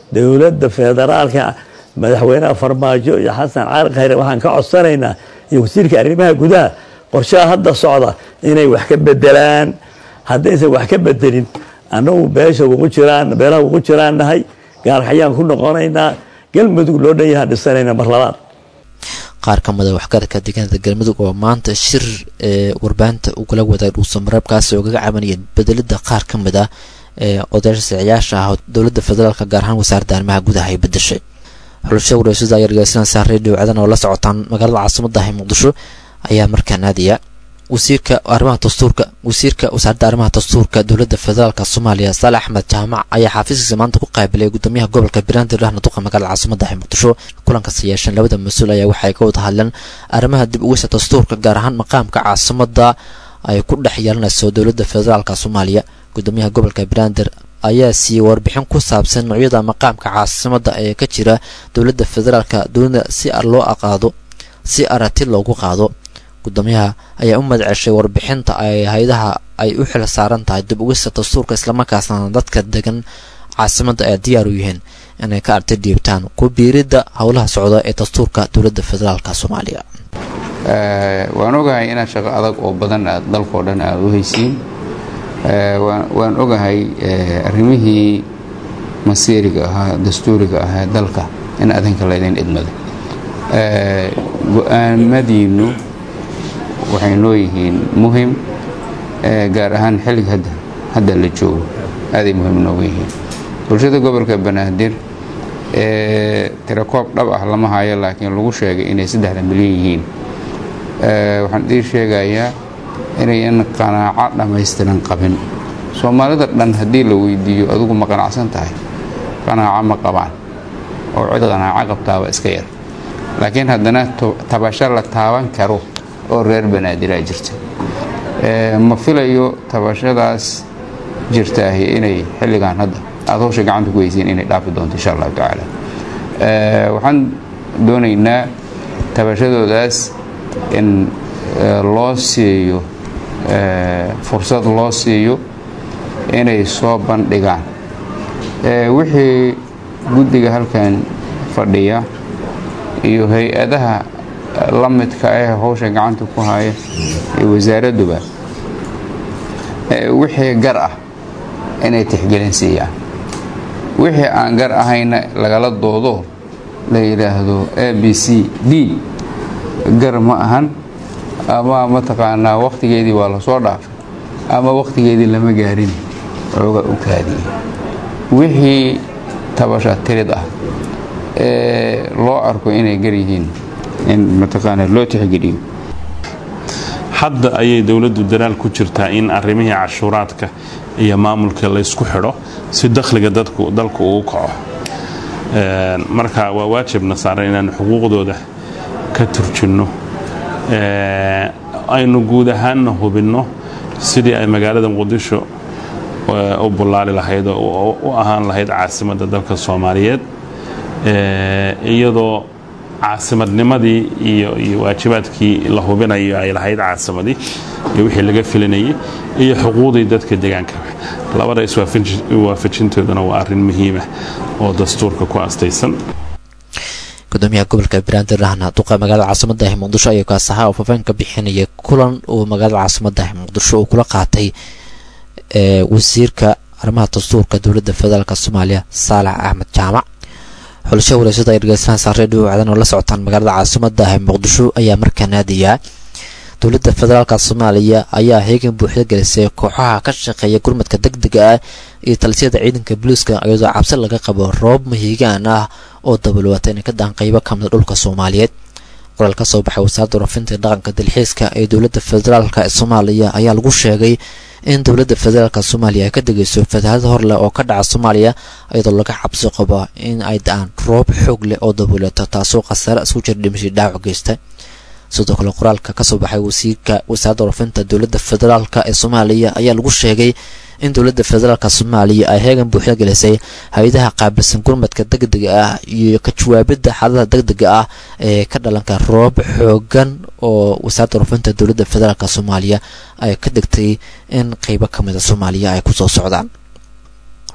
dowladda federaalka madaxweynaha farmaajo iyo xasan cali khayre waxaan ka codsanaynaa iyo wasiirka arrimaha gudaha qorshaha hadda socda inay wax ka bedelaan haddaysan wax ka bedelin annagu beesha ugu jiraan beelaha ugu jiraan nahay gaalkacyaan ku noqonaynaa galmudug loo dhan yahaan dhisanayna mar labaad qaar ka mid a waxgaradka deegaanada galmudug oo maanta shir ee warbaahinta ugala wadaag dhuusamareebkaasi oo kaga cabanayeen bedelida qaar ka mid ah ee odayaasha siciyaasha ah oo dowladda federaalka gaar ahaan wasaaradda arrimaha gudaha ay bedeshay xulusha wareysada ayaa dhegeysanaysaa redio cadan oo la socotaan magaalada caasimadda ah ee muqdisho ayaa markaa naadiya wasiirka arrimaha dastuurka wasiirka wasaaradda arrimaha dastuurka dowladda federaalka soomaaliya saale axmed jaamac ayaa xaafiiskiisa maanta ku qaabilay gudoomiyaha gobolka banaadir ahna duqa magaalada caasimadda ah ee muqdisho kulankaasi yeesheen labada mas-uul ayaa waxay ka wada hadleen arrimaha dib ugeysa dastuurka gaar ahaan maqaamka caasimadda ay ku dhex yeelanayso dowladda federaalka soomaaliya gudoomiyaha gobolka banaadir ayaa siiyey warbixin ku saabsan noocyada maqaamka caasimadda ee ka jira dowladda federaalka dowladda si loo aqaado si aragti loogu qaado gudoomiyaha ayaa u madceshay warbixinta ay hay-adaha ay u xil saaran tahay dib ugista dastuurka islamarkaasna dadka degan caasimadda ay diyaar u yihiin inay ka arti dhiibtaan ku biiridda howlaha socda ee dastuurka dowladda federaalka soomaaliya waan ogahay inaad shaqo adag oo badan aad dalkao dhan aad u haysiin waan ogahay arrimihii masiiriga ahaa dastuuriga ahaa dalka in adinka laydin idmado go-aamadiinnu waxay noo yihiin muhim gaar ahaan xilliga hadda hadda la joogo aaday muhiim noogu yihiin bulshada gobolka banaadir tirakoob dhab ah lama hayo laakiin lagu sheegay inay saddexda milyan yihiin waxaan idin sheegayaa inayan qanaaco dhammaystiran qabin soomaalida dhan haddii la weydiiyo adigu ma qanacsan tahay qanaaco ma qabaan oo cid qanaaco qabtaaba iska yar laakiin haddana tabasho la taaban karo oo reer banaadirah jirta ma filayo tabashadaas jirtaahi inay xilligan hadda aad hawsha gacanta ku heysiin inay dhaafi doonto insha allahu tacaala waxaan doonaynaa tabashadoodaas in loo siiyo fursad loo siiyo inay soo bandhigaan wixii guddiga halkan fadhiya iyo hay-adaha la midka ah hawsha gacanta ku haya iyo wasaaradduba wixii gar ah inay tixgelin siiyaan wixii aan gar ahayna lagala doodo la yidhaahdo a b c d gar ma ahan ama mataqaanaa wakhtigeedii waa la soo dhaafay ama wakhtigeedii lama gaarin ooga u kaadiyey wixii tabasha tirid ah ee loo arko inay gar yihiin in mataqaanaa loo tixgeliyo hadda ayay dowladdu dadaal ku jirtaa in arrimihii cashuuraadka iyo maamulka laysku xidho si dakhliga dadku dalku ugu kaco marka waa waajibna saaran inaanu xuquuqdooda ka turjinno aynu guud ahaanna hubinno sidii ay magaalada muqdisho u bullaali lahayd oo u ahaan lahayd caasimadda dalka soomaaliyeed iyadoo caasimadnimadii iyo iyo waajibaadkii la hubinayo ay lahayd caasimadii iyo wixii laga filinayay iyo xuquuqdii dadka deegaanka labada iswaafajintooduna waa arrin muhiima oo dastuurka ku astaysan gudoomiyaha gobolka banaadir ahna duqa magaalada caasimada ah muqdisho ayaa kaas ahaa oo faafaan ka bixinaya kulan uu magaalada caasimada ah muqdisho uu kula qaatay wasiirka arrimaha dastuurka dowladda federaalk soomaaliya saalax axmed jaamac xulasha wareysada ay dhegeysanaan saareedhiu cadan oo la socotaan magaalada caasimada ah muqdisho ayaa markaa naadiyaa dowladda federaalk soomaaliya ayaa heegan buuxda gelisay kooxaha ka shaqeeya gurmadka deg dega ah iyo talisiyada ciidanka booliiska iyadoo cabsi laga qabo roob mahiigaan ah oo dabalwata inay ka daan qeybo ka mida dhulka soomaaliyeed qoraal ka soo baxay wasaaradda warafinta dhaqanka dalxiiska ee dowladda federaalk ee soomaaliya ayaa lagu sheegay in dowladda federaalk soomaaliya ay ka degeyso fatahaada hor leh oo ka dhaca soomaaliya iyadoo laga cabsi qabo in ay da-aan roob xoog leh oo dabuleeto taasoo khasaare isku jir dhimashii dhaawac geysta sidoo kale qoraalka kasoo baxay wasiirka wasaaradda warafinta dowladda federaalk ee soomaaliya ayaa lagu sheegay in dowladda federaalk soomaaliya ay heegan buuxda gelisay hay-adaha qaabilsan gurmadka degdega ah iyo ka jawaabidda xaaladaha degdega ah ee ka dhalanka roob xoogan oo wasaaradda warafinta dowladda federaalk soomaaliya ay ka degtay in qeybo ka mida soomaaliya ay kusoo socdaan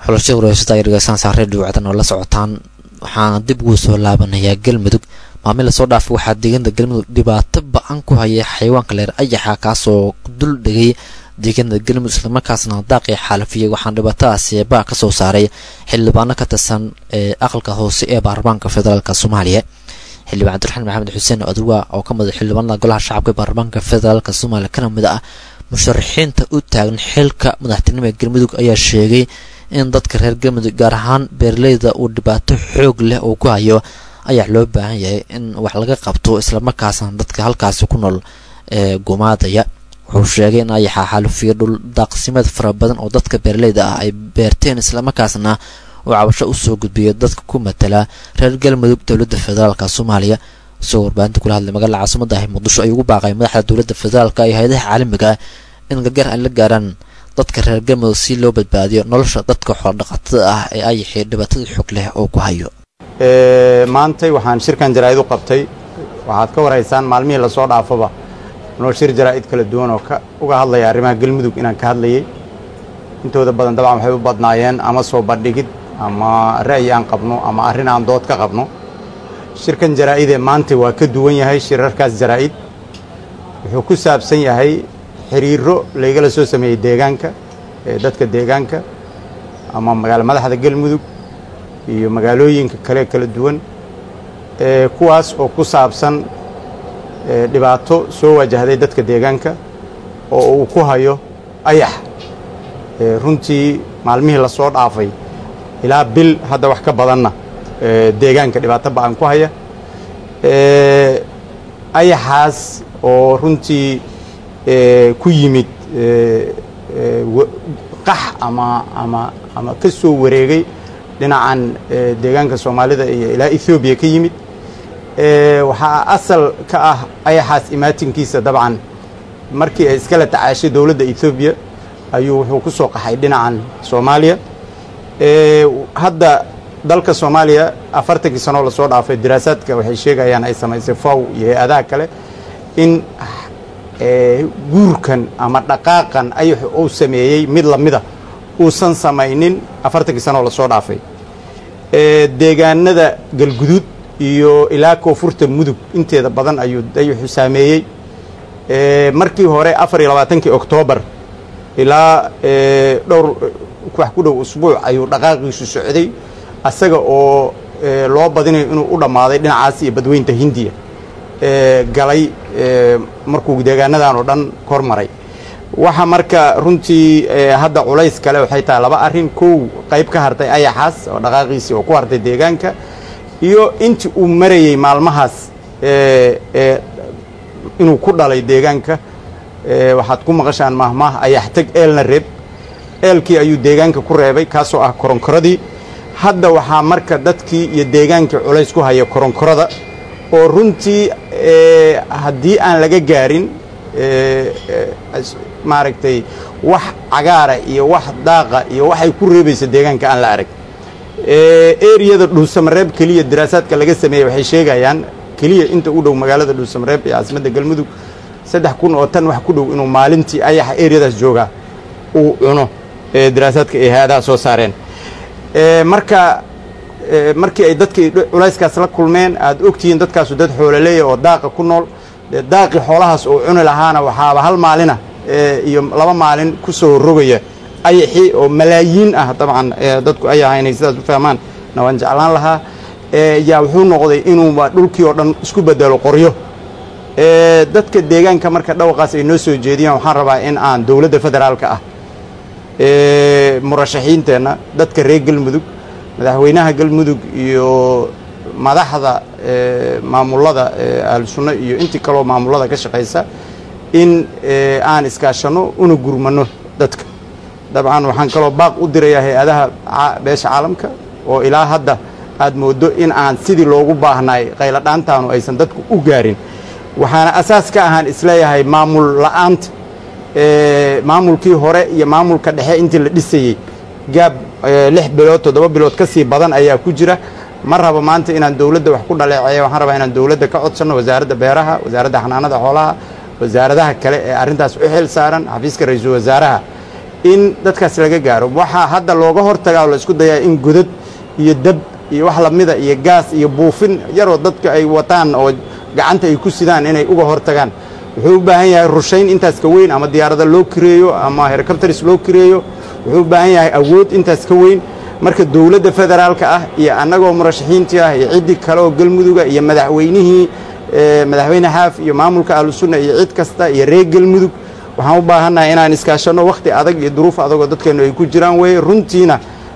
xulashada wareysataa ay dhegeystaan saaree dhawacdan oo la socotaan waxaana dib ugu soo laabanayaa galmudug maalmin lasoo dhaafay waxaa deegaanada galmudug dhibaato ba-an ku haya xayawaanka leer ayaxa kaasoo dul dhegay deegaanada galmudug islamarkaasna daaqii xaalafiyey waxaana dhibaatadaasi baa ka soo saaray xildhibaano ka tirsan ee aqalka hoose ee baarlamaanka federaalk soomaaliya xildhibaan cabdiraxmaan maxamed xuseen odawa oo ka mid a xildhibaanada golaha shacabka ee baarlamaanka federaalk soomaaliya kana mid ah musharaxiinta u taagan xilka madaxtinimo ee galmudug ayaa sheegay in dadka reer galmudug gaar ahaan beeraleyda uu dhibaato xoog leh uu ku hayo ayaa loo baahan yahay in wax laga qabto islamarkaasna dadka halkaasi ku nool ee gumaadaya wuxuu sheegay in ayaxa xaalufiyo dhul daaqsimeed fara badan oo dadka beeraleyda ah ay beerteen islamarkaasna uu cabasho usoo gudbiyo dadka ku matala reer galmudug dowladda federaalk soomaaliya isagoo warbaahinta kula hadlay magaalada caasimada ah muqdisho ayuu ugu baaqay madaxda dowladda federaalk iyo hay-adaha caalamiga in gargaar ay la gaaraan dadka reer galmudug si loo badbaadiyo nolosha dadka xoolodhaqatada ah ee ayaxii dhibaatada xog leh oo ku hayo maantay waxaan shirkan jaraa'id u qabtay waxaad ka waraysaan maalmihii lasoo dhaafaba noo shir jaraa'id kala duwan oo uga hadlaya arrimaha galmudug inaan ka hadlayay intooda badan dabcan waxay u badnaayeen ama soo bandhigid ama ra'yi aan qabno ama arrin aan dood ka qabno shirkan jaraa'idee maanta waa ka duwan yahay shirarkaas jaraa'id wuxuu ku saabsan yahay xiriiro laygala soo sameeyey deegaanka ee dadka deegaanka ama magaalo madaxda galmudug iyo magaalooyinka kale kala duwan ee kuwaas oo ku saabsan dhibaato soo wajahday dadka deegaanka oo uu ku hayo ayax runtii maalmihii lasoo dhaafay ilaa bil hadda wax ka badanna deegaanka dhibaato ba-an ku haya ayaxaas oo runtii ku yimid qax ama ama ama ka soo wareegay dhinacan deegaanka soomaalida iyo ilaa ethoobiya ka yimid waxaa asal ka ah ayaxaas imaatinkiisa dabcan markii ay iskala tacaashay dowladda ethoobiya ayuu wuxuu ku soo qaxay dhinacan soomaaliya hadda dalka soomaaliya afartankii sanoo lasoo dhaafay diraasaadka waxay sheegayaan ay samaysay faw iyo hay-adaha kale in guurkan ama dhaqaaqan ayaxu uu sameeyey mid lamida uusan samaynin afartankii sanoo lasoo dhaafay deegaanada galguduud iyo ilaa koonfurta mudug inteeda badan ayuu ayaxu saameeyey markii hore afar iyo labaatankii oktoobar ilaa dhowr wax ku dhow usbuuc ayuu dhaqaaqiisu socday asaga oo loo badinayo inuu u dhammaaday dhinacaas iyo badweynta hindiya galay markuu deegaanadan oo dhan kor maray waxa marka runtii hadda culays kale waxay tahay laba arrin kow qayb ka hartay ayaxaas oo dhaqaaqiisii oo ku hartay deegaanka iyo intii uu marayey maalmahaas inuu ku dhalay deegaanka waxaad ku maqashaan mahmaah ayax teg eelna reeb eelkii ayuu deegaanka ku reebay kaasoo ah koronkoradii hadda waxaa marka dadkii iyo deegaankii culays ku haya koronkorada oo runtii haddii aan laga gaarin maaragtay wax cagaara iyo wax daaqa iyo waxay ku reebaysa deegaanka aan la arag eriyada dhuusamareeb keliya diraasaadka laga sameeyey waxay sheegayaan keliya inta u dhow magaalada dhuusamareeb ee caasimadda galmudug saddex kun oo tan wax ku dhow inuu maalintii ayaxa eriyadaas joogaa uu cuno diraasaadka ay hay-adaha soo saareen marka markii ay dadkii culayskaas la kulmeen aad ogtihiin dadkaasu dad xoololeeya oo daaqa ku nool dee daaqii xoolahaas oo cuni lahaana waxaaba hal maalina iyo laba maalin ku soo rogaya ayaxii oo malaayiin ah dabcan dadku ayaha inay sidaas u fahmaan na waan jeclaan lahaa yaa wuxuu noqday inuuba dhulkii oo dhan isku bedelo qoryo dadka deegaanka marka dhawaqaas ay noo soo jeediyaan waxaan rabaa in aan dowladda federaalka ah murashaxiinteenna dadka reer galmudug madaxweynaha galmudug iyo madaxda maamulada ahlusunno iyo intii kaloo maamulada ka shaqaysa in aan iskaashanno una gurmanno dadka dabcan waxaan kaloo baaq u dirayaa hay-adaha beesha caalamka oo ilaa hadda aad mooddo in aan sidii loogu baahnaay qayladhaantaanu aysan dadku u gaarin waxaana asaas ka ahaan isleeyahay maamul la'aanta maamulkii hore iyo maamulka dhexe intii la dhisayey gaab lix bilood toddoba bilood ka sii badan ayaa ku jira ma rabo maanta inaan dowladda wax ku dhaleeceeya waxaan rabaa inaan dowladda ka codsanno wasaaradda beeraha wasaaradda xanaanada xoolaha wasaaradaha kale ee arrintaas u xil saaran xafiiska ra-iisul wasaaraha in dadkaas laga gaaro waxaa hadda looga hortagaa oo la isku dayaa in godad iyo dab iyo wax lamida iyo gaas iyo buufin yaroo dadka ay wataan oo gacanta ay ku sidaan inay uga hortagaan wuxuu u baahan yahay rushayn intaas ka weyn ama diyaarada loo kireeyo ama helicopters loo kireeyo wuxuu u baahan yahay awood intaas ka weyn marka dowladda federaalka ah iyo annagoo murashaxiintii ah iyo ciddii kale oo galmuduga iyo madaxweynihii madaxweyne xaaf iyo maamulka ahlusunna iyo cid kasta iyo reer galmudug waxaan u baahannahay inaan iskaashanno wakhti adag iyo duruuf adagoo dadkeennu ay ku jiraan weeye runtiina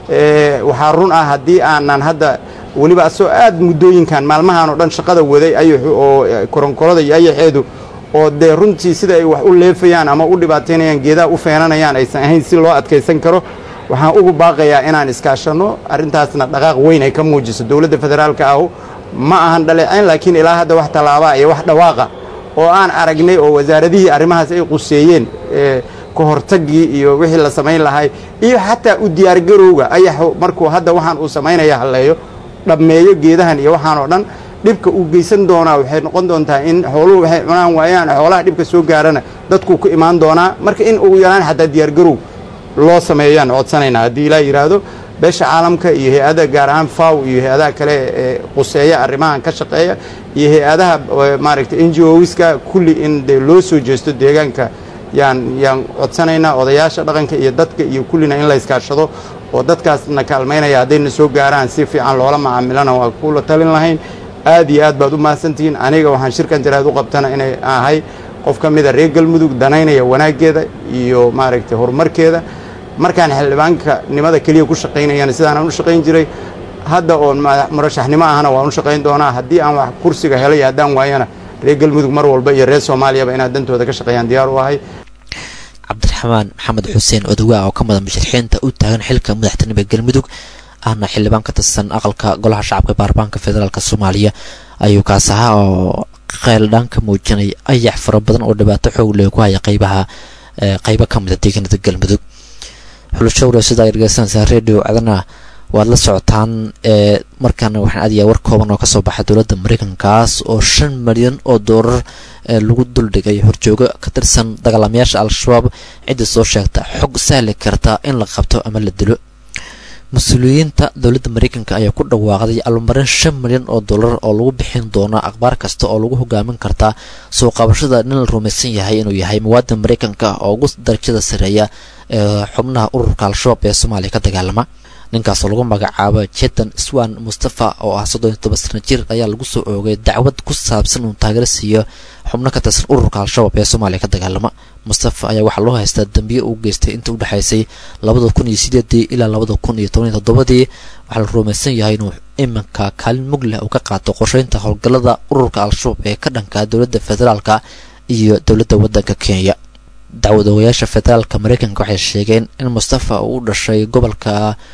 waxaa run ah haddii aanan hadda weliba asoo aad muddooyinkan maalmahan oo dhan shaqada waday ayaxu oo koronkorada iyo ayaxeedu oo dee runtii sida ay wax u leefayaan ama u dhibaataynayaan geedaha u feenanayaan aysan ahayn si loo adkaysan karo waxaan ugu baaqayaa inaan iskaashanno arrintaasna dhaqaaq weyn ay ka muujiso dowladda federaalka ahu ma ahan dhaleecayn laakiin ilaa hadda wax tallaabaa iyo wax dhawaaqa oo aan aragnay oo wasaaradihii arrimahaas ay quseeyeen ka hortaggii iyo wixii la samayn lahay iyo xataa u diyaargarowga ayaxu markuu hadda waxaan uu samaynaya halleeyo dhammeeyo geedahan iyo waxaan oo dhan dhibka uu geysan doonaa waxay noqon doontaa in xooluhu waxay cunaan waayaan xoolaha dhibka soo gaarana dadkuu ku imaan doonaa marka in ugu yaraan xataa diyaargarow loo sameeyaan codsanaynaa haddii ilaa yidhaahdo beesha caalamka iyo hay-ada gaar ahaan faw iyo hay-adaha kale ee quseeya arrimahan ka shaqeeya iyo hay-adaha maaragtay n g oska kulli in dee loo soo jeesto deegaanka yaan yaan codsanaynaa odayaasha dhaqanka iyo dadka iyo kullina in la iskaashado oo dadkaasna kaalmaynaya haddayna soo gaaraan si fiican loola macaamilana waa kula talin lahayn aad iyo aad baad u mahadsantihiin aniga waxaan shirkan jaraad u qabtana inay ahay qof ka mida reer galmudug danaynaya wanaaggeeda iyo maaragtay horumarkeeda markaan xildhibaanka nimada keliya ku shaqaynayana sidaanaan u shaqayn jiray hadda oon murashaxnimo ahna waan u shaqayn doonaa haddii aan wax kursiga helay haddaan waayana reer galmudug mar walba iyo reer soomaaliyaba inaad dantooda ka shaqeeyaan diyaar u ahay cabdiraxmaan maxamed xuseen odowa oo ka mada musharixiinta u taagan xilka madaxtinimada galmudug ahna xildhibaan ka tirsan aqalka golaha shacabka baarlamaanka federaalk soomaaliya ayuu kaas ahaa oo qeyldhaan ka muujinay ayax fara badan oo dhibaato xoog leh ku haya qeybaha qeybo ka mida deegaanada galmudug xulashowre sidaa dhegeysanaysaa radio adana waad la socotaan ee markaana waxaan aadayaa war kooban oo kasoo baxay dowladda mareykankaas oo shan milyan oo doolar lagu duldhigay horjoogo ka tirsan dagaalamayaasha al-shabaab cidda soo sheegta xog sahli karta in la qabto ama la dilo mas-uuliyiinta dowladda mareykanka ayaa ku dhawaaqday almarin shan milyan oo dollar oo lagu bixin doono akhbaar kasta oo lagu hogaamin karta soo qabashada nin la rumaysan yahay inuu yahay muwaadin mareykanka oo ugu darajada sareeya ee xubnaha ururka al-shabaab ee soomaaliya ka dagaalama ninkaasoo lagu magacaabo jetan swan mustafa oo ah soddon iyo toban sana jir ayaa lagu soo oogay dacwad ku saabsan inuu taageero siiyo xubno ka tirsan ururka al-shabaab ee soomaaliya ka dagaalama mustafa ayaa waxaa loo haystaa dambiye uu geystay inta u dhexaysay labada kun iyo sideedii ilaa labada kun iyo toban iyo toddobadii waxaa la rumaysan yahay inuu iminka kaalin mug leh uu ka qaato qorsheynta howlgallada ururka al-shabaab ee ka dhanka dowladda federaalka iyo dowladda waddanka kenya dacwadawayaasha federaalka mareykanka waxay sheegeen in mustafa uu u dhashay gobolka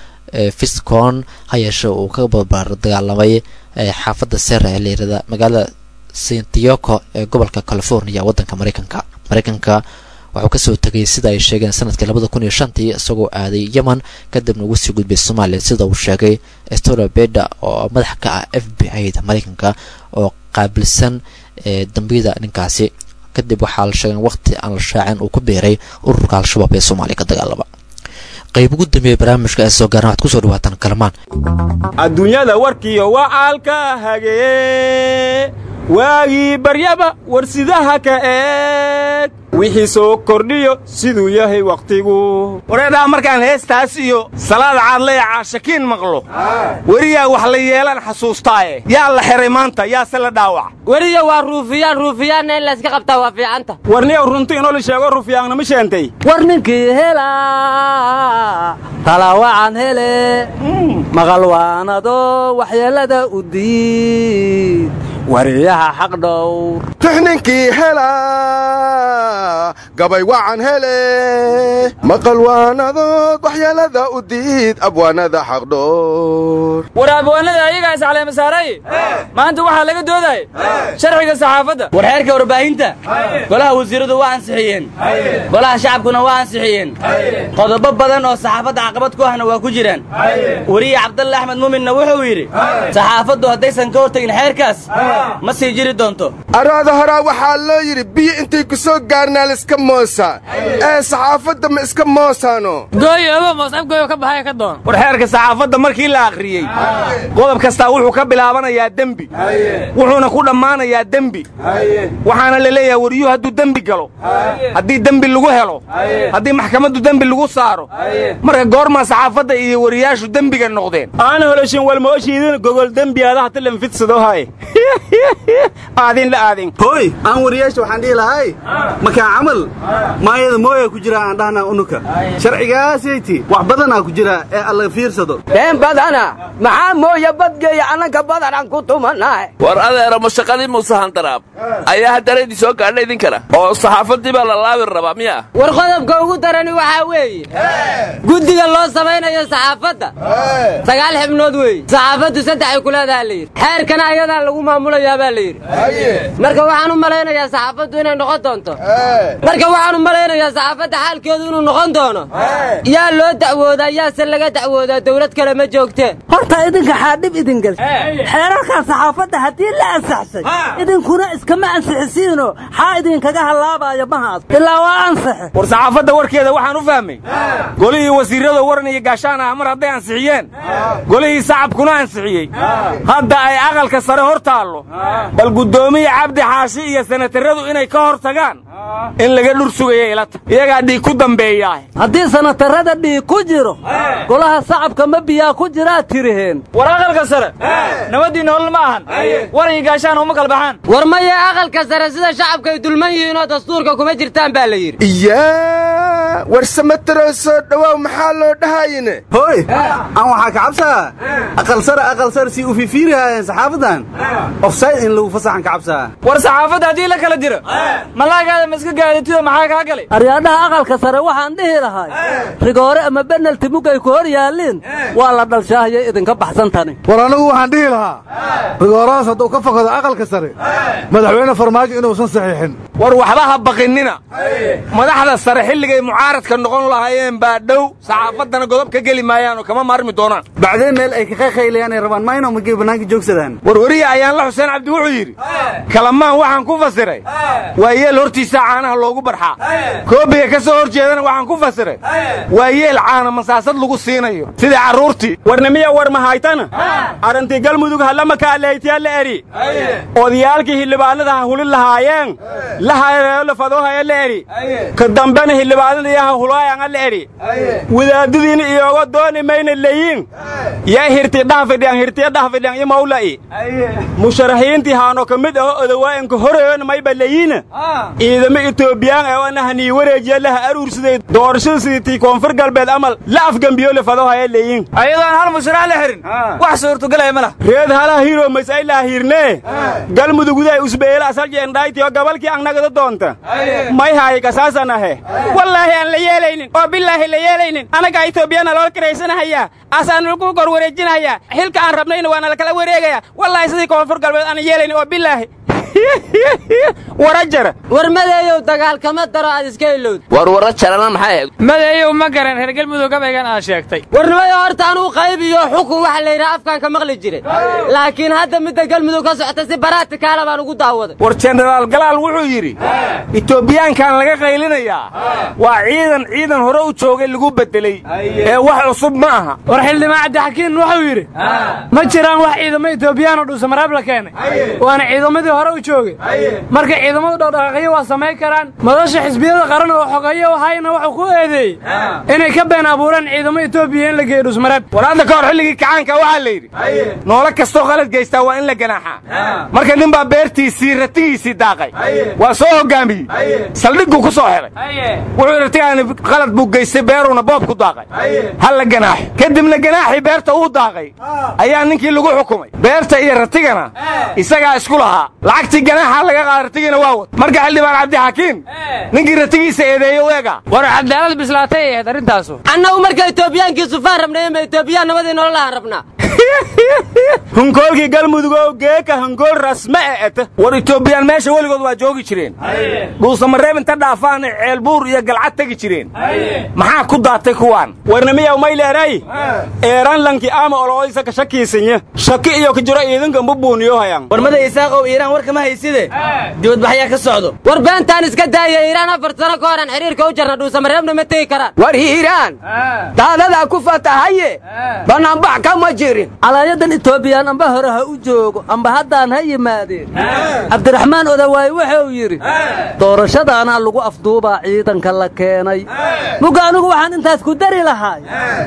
fiscon ha yeeshe uu ka barbaar dagaalamay xaafadda sera ee layirahda magaalada sintiyoko ee gobolka california waddanka mareykanka mareykanka waxuu kasoo tegay sida ay sheegeen sanadkii labada kun iyo shantii isagoo aaday yemen kadibna ugu sii gudbay soomaaliya sida uu sheegay stora beda oo madax ka ah f b i da mareykanka oo qaabilsan dambiyada ninkaasi kadib waxaa la sheegay waqti aan la shaacin uu ku biiray ururka al-shabaab ee soomaaliya ka dagaalama qayb ugu dambeeya barnaamijka ee soo gaaran waxaad kusoo dhawaataan kalamaan adduunyada warkiyo wacaalka hagee waagii baryaba warsidaha ka eeg wixii soo kordhiyo siduu yahay wakhtigu wareedhaa markaan heestaas iyo salaad caadlaya caashakiin maqlo weriyaa wax la yeelaan xasuustaaye yaa la xiray maanta yaase la dhaawac weriya waa ruufiyaan ruufiyaanna in layska qabtaa waa fiicanta warniyow runti inoo la sheego ruufiyaanna ma sheentay war ninkii hela talaawacan hele maqal waanado waxyeellada u diid wariyaha xaq dhowr tixninkii hela gabay wacan hele maqal waanadood waxyeelada u diid abwaanada xaqdhoor war abwaanada ayagaa iscaleemasaaray maanta waxaa laga doodaya sharciga saxaafadda war xeerka warbaahinta golaha wasiiradu waa ansixiyeen golaha shacabkuna waa ansixiyeen qodobo badan oo saxaafadda caqabad ku ahna waa ku jiraan weriye cabdalle axmed muuminna wuxuu yidhi saxaafaddu haddaysan ka hortagin xeerkaas ma sii jiri doonto araada horaa waxaa loo yidhi biyo intay ku soo gaarnaa layska moosaa ee saxaafadda ma iska moosaano gooyoba moosabgooyo ka baxaya ka doon war xeerka saxaafadda markii la akhriyey qodob kastaa wuxuu ka bilaabanayaa dembi wuxuuna ku dhammaanayaa dembi waxaana la leeyahay wariyuhu hadduu dembi galo haddii dembi lagu helo haddii maxkamaddu dembi lagu saaro marka goormaa saxaafadda iyo wariyaashu dembiga noqdeen aana holoshin walmooshiidin gogol dembiyaada hata lanfidsado haye aadin la aadin hooy aan wariyaasha waxaan dhihi lahay makaa camal maayada mooya ku jira aan dhahnaa unuka sharcigaasaytii wax badanaa ku jira ee alla fiirsado been badana maxaa mooya badgeeya annanka badanaan ku tumanahay war adeero mashaqadii muuse handaraab ayaa haddana idin soo gaadha idinkana oo saxaafaddii baa la laabi rabaa miya war qodobka ugu darani waxaa weeye guddiga loo samaynayo saxaafadda sagaal xibnood weeye saxaafaddu saddexay ku leedaha la yidhi xeerkana ayadaa lagu maamulayaa baa la yidhi marka waxaan u malaynayaa saxaafaddu inay noqon doonto marka waxaan u malaynayaa saxaafadda xaalkeedu inuu noqon doono yaa loo dacwoodaa yaase laga dacwoodaa dawlad kale ma joogteen horta idinka xaadhib idin gelsa xeerarkan saxaafadda haddii la ansaxsay idinkuna iskama ansixisiino xaa idinkaga hallaabaya mahaas ilaa waa ansaxe war saxaafadda warkeeda waxaan u fahmay golihii wasiirrada waran iyo gaashaan ah mar hadday ansixiyeen golihii sacabkuna ansixiyey hadda ay aqalka sare hor taallo bal guddoomiya cabdi xaashi iyo sanataradu inay ka hor tagaan in laga dhur sugaya ilata iyagaa dhiig ku dambeeyaa haddii sanatarada dhiig ku jiro golaha sacabka ma biyaa ku jiraa tiriheen war aqalka sare nabaddii nolol ma ahan waran iyo gaashaan uma kala baxaan war maya aqalka sare sida shacabka ay dulman yihiin oo dastuurka kuma jirtaan baa la yidhi iyaa war samataroo soo dhowaaw maxaa loo dhahayine hooy aan waxaa ka cabsaa aqal sare aqal sare si u fiifiirihaayeen saxaafadan ofsayd in lagu fasaxan ka cabsaa war saxaafadda haddii la kala diro malaagaada ma iska gaadatido maxaa kaa galay aryaadhaha aqalka sare waxaan dhihi lahay rigoore ama benalti mugay ku hor yaalliin waa la dhalshaahiyay idinka baxsan tani war anigu waxaan dhihi lahaa rigoorahaas hadduu ka fakado aqalka sare madaxweyne farmaajo inuusan saxiixin war waxba ha baqinina madaxda sare xilligay mucaaradka noqon lahaayeen baa dhow saxaafaddana godob ka geli maayaan oo kama maarmi doonaan bacdeen meel ay ka qaykaylayaan ay rabaan mayno magay bannaanka joogsadaan warwariye ayaanla xuseen cabdi wuxuu yidhi kalamaan waxaan ku fasiray waa yeel hortiisa caanaha loogu barxaa koobiga ka soo hor jeedana waxaan ku fasiray waa yeel caana masaasad lagu siinayo sidai carruurtii warnimiya war mahaytana arrintii galmudug hallama kaaleytiya la eri odayaalkii hildhibaanada ha hulin lahaayeen la hareeyo lafadoohaya la eri ka dambena hildhibaanada ha hulaayan la eri wadaadadiina iyooga dooni mayna leeyiin yaa hirti dhahfidhiyan hirtiya dhahfidhiyan iyo mawla'i musharaxiintii haano ka mid aho odawaa'inka horeeyona mayba leeyiina ciidamo etoobiyaan ee ana hanii wareejiya laha aruursaday doorashada sidiitii koonfur galbeed amal la afgambiyo lafadoohaya leeyiin ayadoon hal musharax la xirin wax suurtagalaya ma lah reed halaha hiro masaylaa hirnee galmuduguday usbeela asaljeendaaytiyo gabalkii annagada doonta may haay kasaasan ahe wallaahi aan la yeelaynin oo bilaahi la yeelaynin annagaa etoobiyana loo kiraysanahayaa aasaan lagu kor wareejinahayaa xilka aan rabnayna waana lakala wareegayaa wallaahi sidii koonfur galbeed aan yeelaynin oo bilaahi wara jara war madeeyow dagaalkama daro aad iska ilowd war warra jarana maxay ahayd madeeyow ma garan reer galmudug gabaygan aad sheegtay warnimayo horta anuu qayb iyo xukun waxa la yidhaha afkaan ka maqli jiray laakiin hadda midda galmudug ka socota si baraatikaala baan ugu daawaday war jenaraal galaal wuxuu yidhi etoobiyaankan laga qaylinayaa waa ciidan ciidan hore u joogay lagu beddeley ee wax cusub ma aha war xildhibaan cabdixakiin wuxuu yidhi ma jiraan wax ciidamo etoobiyaanoo dhuusamareeb la keenay waana ciidamadii hore u joogay marka ciidamadu dhaqdhaqaaqyo waa samayn karaan madasha xisbiyada qaran oo xogeeyo hayna wuxuu ku eedeeyey inay ka been abuureen ciidamo etoobiya in la geeyo dhuusmareeb war hadda ka hor xilligii kacaanka waxaa la yidhi noolo kastoo qalad geystaa waa in la ganaaxaa marka nin baa beertiisii ratigiisii daaqay waa soo hoggaamiyey saldhigguu ku soo xidhay wuxuu ratigaani qalad buu geystay beeruuna boob ku daaqay ha la ganaaxo kadibna ganaaxii beerta uu daaqay ayaa ninkii lagu xukumay beerta iyo ratigana isagaa isku lahaa lacagtii ganaaxa laga qaada ratigiina waa wad marka xildhibaan cabdixakiin ninkii ratigiisa eedeeyo eega war cadaalad bislaatay ahayd arrintaasu annagu marka etoobiyaankii sufaan rabnay ma etoobiyaan nabadii nololahan rabnaa hunkoolkii galmudugow geeka hunkool rasme e eta war etoobiyaan meesha weligood waa joogi jireen dhuusamareeb inta dhaafaana ceelbuur iyo galcad tegi jireen maxaa ku daatay kuwaan warnimiyaw mayleeray eeranlanki ama oloisa ka shakiisanya shaki iyo ka jiro iidanka mbubuuniyo hayan warmada isaaqow iiraan war kama ma hayside dibadbaxyaa ka socdo war beentaan iska daaya iiraan afar sano ka horan xiriirka u jarna dhuusamareebna ma tegi karaan war hiiraan daadadaa ku fatahaye bannaanbax kama jirin calaayadan etoobiyaan amba hore ha u joogo amba haddaan ha yimaadeen cabdiraxmaan odawaay wuxuu yidhi doorashadaanaa lagu afduubaa ciidanka la keenay muga anigu waxaan intaas ku dari lahaay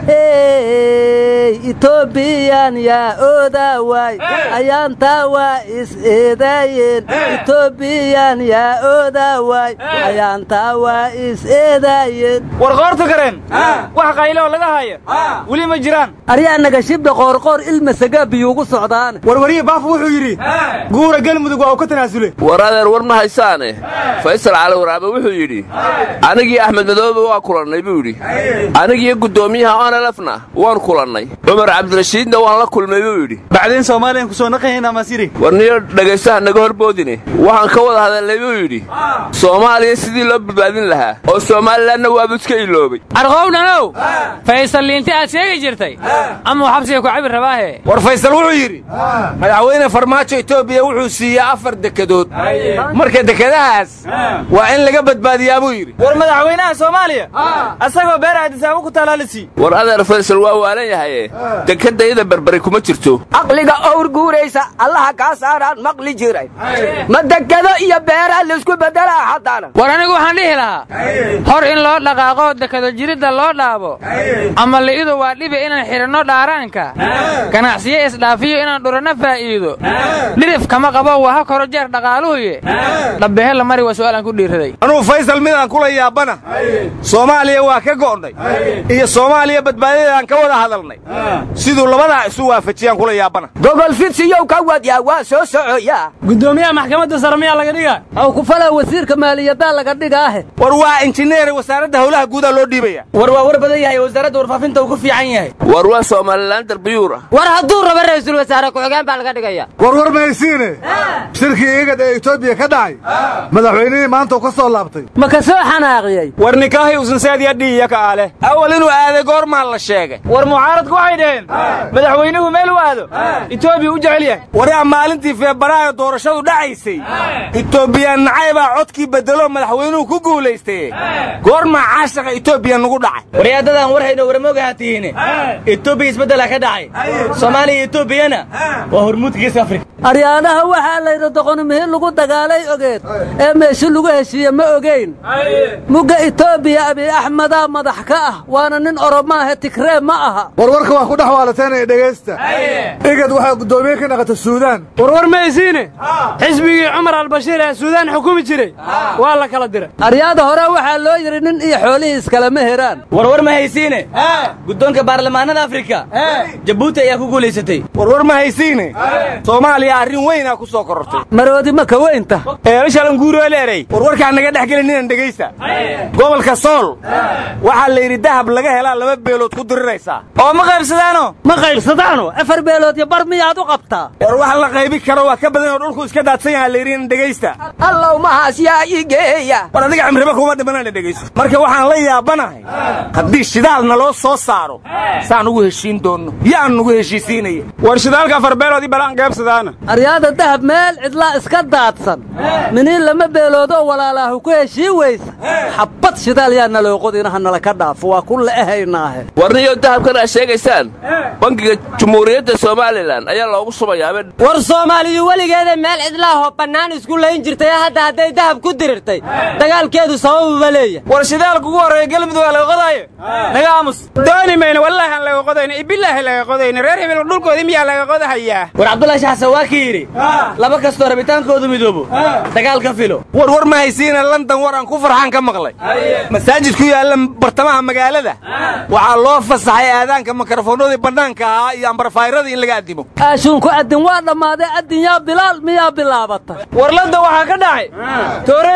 etoobiyan yaa oodawaay ayaantaa waa is eedaayeen etoobiyan yaa oodawaay ayaantaa waa is eedaayeen war qoorta kareen wax qaylo laga haya weli ma jiraan aryaa nagashibdha qoorqoor ilmasagaa biyuugu socdaane warwariye baaf wuxuu yidhi guura galmudug waa uu ka tanaasule war adeer war ma haysaane faysal cali waraabe wuxuu yidhi anigii axmed madoobe waa kulannay buu yidhi anigiyo guddoomiyaha onelefna waan kulannay cumar cabdirashiidna waan la kulmay buu yidhi bacdeen soomaaliyan ku soo naqahaynaa masiri war niyo dhegaystaha naga horboodine waxaan ka wada hadalnay buu yidhi soomaaliya sidii loo badbaadin lahaa oo soomalilanna waabu iska iloobay arqowdhanow faysal liinti aad sheegi jirtay amuu xabsiga ku cabi rabaahe war faysal wuxuu yidhi madaxweyne farmaajo etoobiya wuxuu siiyey afar dekedood marka dekedahaas waa in laga badbaadiyaa buu yidhi war madaxweynaha soomaaliya asagoo beer aadisaabo ku talaalisi war adeer faysal waa waalan yahaye dekedayada berberi kuma jirto caqliga owr guuraysa allaha kaa saaraan maqli jiray ma dekado iyo beeraa laysku beddelaa haddana war anigu waxaan dhihi lahaa hor in loo dhaqaaqoo dekado jiridda loo dhaabo ama li'idu waa dhibi inaan xidhanno dhaaraanka ganacsiyo isdhaafiyo inaan dhuranno faa'iido dhirif kama qabo waa ha koro jeer dhaqaaluhuye dhabbehe la mari waa su'aalaan ku dhiiraday anuu faysal midaan kula yaabana soomaaliya waa ka go'nay iyo soomaaliya badbaadadaan ka wada hadalnay siduu labadaa isu waafajiyaan kula yaabana gogol fidsiyow ka wadyaa waa soo socoyaa guddoomiyaha maxkamadda sare miyaa laga dhigaa aw ku falaa wasiirka maaliyaddaa laga dhigaahe war waa injineer wasaaradda howlaha guudaa loo dhiibaya war waa war badan yahay wasaaradda warfaafinta uu ku fiican yahay war waa somalilan darbiyuur ah war hadduu rabo ra'iisul wasaare ku-xigeen baa laga dhigaya war war mahaysiine shirkii igad ee etoobiya ka dhacay madaxweynihii maanta uu ka soo laabtay ma ka soo xanaaqiyey war nikaahi usansaadiya dhiiya ka ale awal inuu aaday goormaa la sheegay war mucaaradku waxay dhaheen madaxweynuhu meel u aado etoobiya u jecel yahay waraa maalintii feebaraayo doorashadu dhacaysay etoobiyaan nacaybaa codkii bedelo madaxweynuhu ku guulaystay goormaa caashaqa etoobiya nugu dhacay waryaadadan war hayno warmoogaha tihiine etoobiya isbeddelaa ka dhacay soomaaliya iyo etoobiyana waa hormuudka geeska afrika aryaanaha waxaa layidhi doqonimihin lagu dagaalay ogeed ee meeshu lagu heshiiye ma ogeyn mugga etoobiya abiy axmedaa madax ka ah waana nin oromaahe tigree ma aha warwarka waa ku dhex waalateynaya dhegaysta igad waxaa guddoomiye ka naqata suudaan warwar maysiine xisbigii cumar albashiir ee suudaan xukumi jiray waa la kala diray aryaada hore waxaa loo yidhi nin iyo xoolihii iskalama heraan warwar ma haysiine guddoonka baarlamaanada afrika jabuuti ayaa ku guulaysatay warwar ma haysiine soomaaliya arrin weynaa ku soo korortay maroodi ma ka weynta eelashalanguuroeleerey warwarkaa naga dhex gelin inan dhegaysta gobolka sool waxaa la yidhi dahab laga helaa laba beelood ku diriraysaa oo ma qaybsadaano ma qaybsadaano afar beelood iyo bar miyaad u qabtaa war wax la qaybi karo waa ka badan oo dhulku iska daadsan yaha la yidhi inan dhegaysta allow mahaas yaa ii geeya war adiga cimriba kuma dhimanana dhegayso marka waxaan la yaabanahay haddii shidaal naloo soo saaro saan ugu heshiin doonno yaan nugu heshiisiinaya war shidaalka afar beelood i balaan qaybsadaana aryaada dahab meel cidlaa iska daadsan miniin lama beeloodoo walaalaahu ku heshii weysa xabbad shidaal yaa naloo qodinaha nala ka dhaafo waa ku le'ehaynaahe warniyo dahabkan aad sheegaysaan bangiga jumhuuriyadda somalilan ayaa loogu subayaaba war soomaaliyu weligeeda meel cidlaahoo bannaan isku layn jirtay hadda hadday dahab ku dirirtay dagaalkeedu sababuba leeya war shidaalka ugu horreeya galmudug waa laga qodaayo naga aamus dooni mayno wallaahi aan laga qodayno ibilaahi laga qodayno reer hebel dhulkoodii miyaa laga qodahayaa war cabdullaahi shaxsan waa ka yidhi laba kastoo rabitaankoodu midoobo dagaal ka filo war war ma haysiina london war aan ku farxaan ka maqlay masaajid ku yaalla bartamaha magaalada waxaa loo fasaxay aadaanka mikrofoonadii bannaanka ahaa iyo ambarfayradii in laga addimo aashuunku addin waa dhammaaday addin yaa bilaal miyaa bilaabatay war london waxaa ka dhacay toorey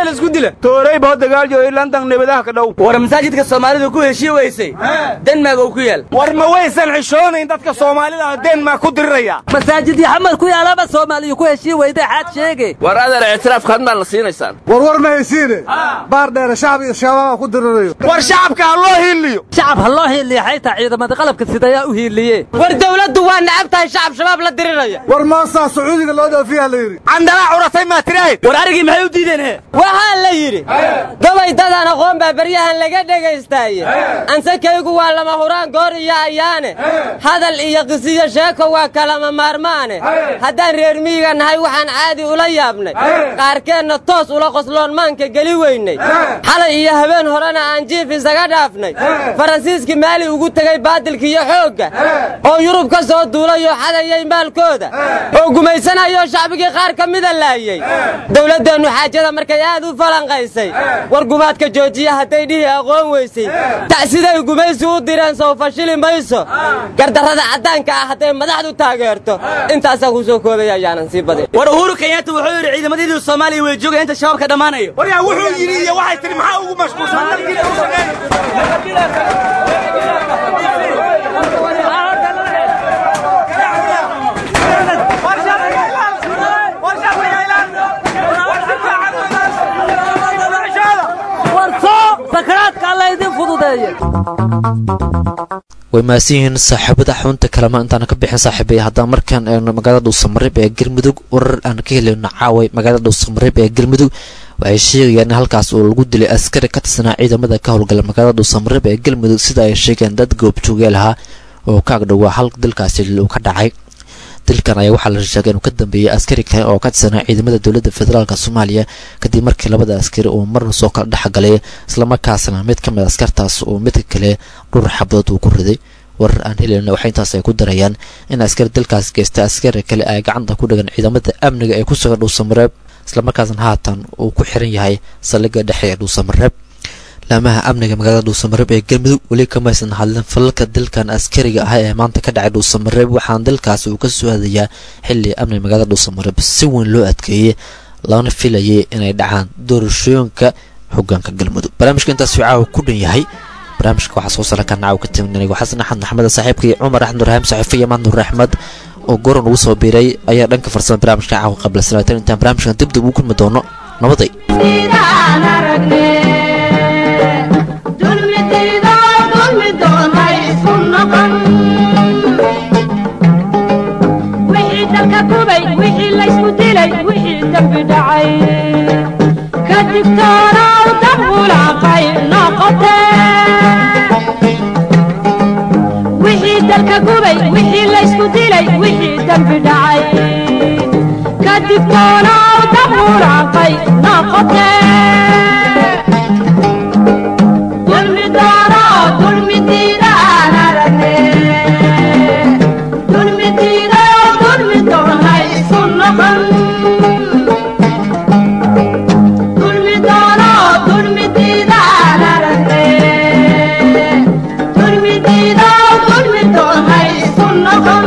la isku dila toorey boo dagaal jooy landan nabadaha ka dhow war masaajidka soomaalidu ku heshii weysay denmark uu ku yaal war ma waysan xishoonayn dadka soomaalida ah denmark ku diriraya masaajid yaxamar ku yaalaba soomaaliya ku heshii weyday xaad sheege war adeer ictiraafka had maad na siinaysaan warwar ma haysiine baar dheere shacab iyo shabaaba ku dirirayo war shacabka ha loo hiiliyo shacab ha loo hiiliya xaytaa ciidamada qalabka sidayaa u hiiliye war dawladdu waa nacab tahay shacab shabaab la diriraya war moosaa sacuudiga loo dhoofiyaa la yidhi candalaa curatay maa tirahayd war arigii maxay u diideen he waxaa la yidhi gobay dadaan aqoon baa beryahan laga dhagaystaaye ansakaygu waa lama huraan goor iyo ayaane hadal iyo qisiyo sheeko waa kalama maarmaane haddaan reer miyiga nahay waxaan caadi ula yaabnay qaarkeenna toos ula qosloon maanka geli weynay xalay iyo habeen horena aan jiif isaga dhaafnay faransiiskii maali ugu tegey baadilkiiyo xoogga oo yurub ka soo duulayoo xadayay maalkooda oo gumaysanayoo shacbigii qaar ka mida laayey dowladdeennu xaajada markay aad u falanqaysay war gumaadka joojiya hadday dhihi aqoon weysay ta'siday gumaysi u direen sow fashili mayso gardarrada caddaanka ah hadday madaxdu taageerto intaasaa ku soo koobaya ayaanan sii badin war uhuru kenyatta wuxuu yidhi ciidamadiidu soomaaliya way joogaya inta shabaabka dhammaanayo waryaa wuxuu yidhi iyo waxay tihi maxaa ugu sakaraadka alla idin fududeeye way mahadsan yihiin saaxiibada xunta kalema intaana ka bixin saaxiibaya haddaan markaan eegno magaalada dhuusamareeb ee galmudug warar aan ka heleyno caaway magaalada dhuusamareeb ee galmudug waxay sheegayaan in halkaas oo lagu dilay askari ka tirsanaa ciidamada ka howlgala magaalada dhuusamareeb ee galmudug sida ay sheegeen dad goobjoogeel ahaa oo ka agdhowaa hal dalkaasi uu ka dhacay dilkan ayaa waxaa la sheegay inuu ka dambeeyey askari kale oo ka tirsanaa ciidamada dowladda federaalk soomaaliya kadib markii labada askari uu marna soo kala dhexgalay islamarkaasna mid ka mid askartaas uu midka kale dhur xabadood uu ku riday warar aan helayna waxay intaas ay ku darayaan in askari dalkaas geysta askari kale ay gacanta ku dhigan ciidamada amniga ee ku sugan dhuusamareeb islamarkaasna haatan uu ku xiran yahay saldhigga dhexe ee dhuusamareeb laamaha amniga magaalada dhuusamareeb ee galmudug weli kamaysan hadlin falalka dalkan askariga ah ee maanta ka dhacay dhuusamareeb waxaana dalkaasi uu ka soo hadayaa xilli amniga magaalada dhuusamareeb si weyn loo adkeeyey lana filayay inay dhacaan doorashooyinka hogaanka galmudug barnaamijka intaas caawa ku dhan yahay barnaamijka waxaa soo sara kan caawa ka timid anigo xasan axmed maxamed saaxiibkii cumar axmed nurhaam saxiife iyo mahad nur axmed oo goran ugu soo biiray ayaa dhanka farsama barnaamijka caawa qabla salaatan intaan barnaamijkan dib dib ugu kulmi doono nabaday wixii laysku dilay wixii dembi dhacay ka digtoonow dambulaaqay noqote wixii dalka gubay wixii laysku dilay wixii dembi dhacay ka digtoonow dambulaaqay noqote dulmi doono dulmi diidaan aragne dulmi diidayo dulmi doonay isu noqon dulmi doono dulmi diidaan aragne dulmi diidayo dulmi doonay isu noqon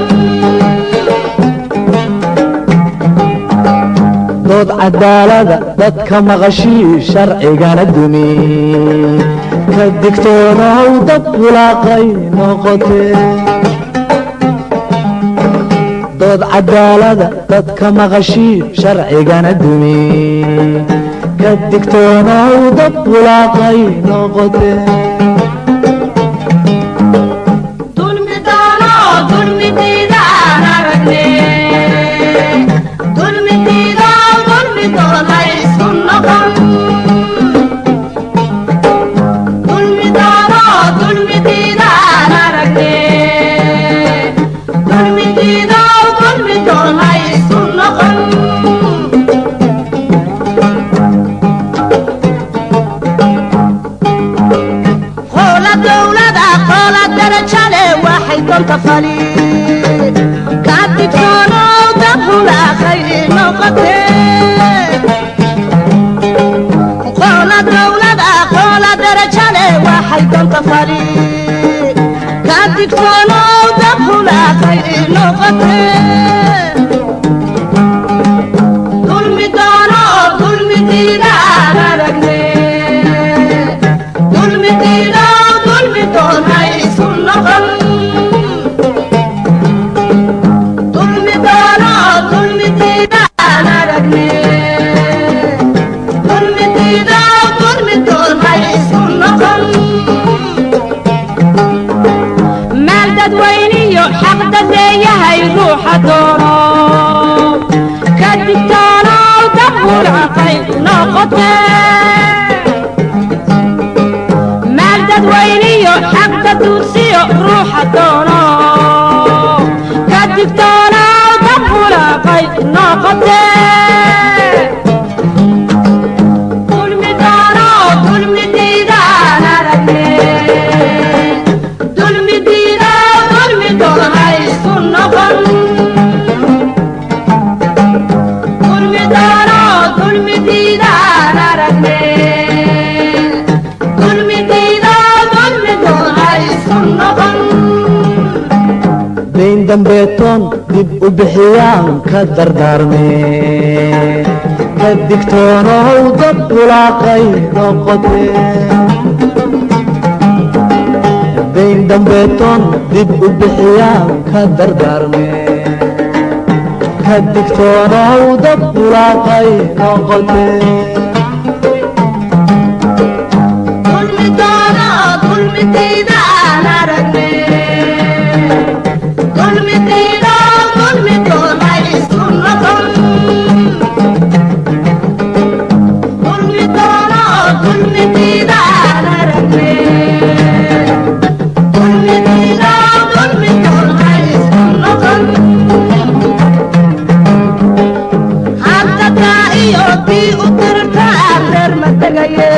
dood cadaalada dadka maqashii sharcigana dumi ka digtoonow dad bulaaqay noqote dood cadaalada dadka maqashii sharcigana dumi ka digtoonow dad bulaaqay noqote dulmi doono dulmi diidaan aragne dulmi diido dulmi doonay isu noqon dulmi doono dulmi diidaan aragne dulmi diido dulmi doonay isu noqon qoola dowlada qoola darajale waxay donta fali ka digtoonow dabhulaaqay noqote qoola dowlada qoola darajale waxay donta fali ka digtoonow dabhulaaqay noqote dulmi doono dulmi diidaan digtoonaaw dab bulaaqay noqotee dayn dambeetoon dib u bixiyaan ka dardaarmee ka digtoonow dad bulaaqay noqotee dayn dambeetoon dib u bixiyaan ka dardaarmee ka digtoonow dad bulaaqay noqotee iyo bii u dirta reer ma tegaye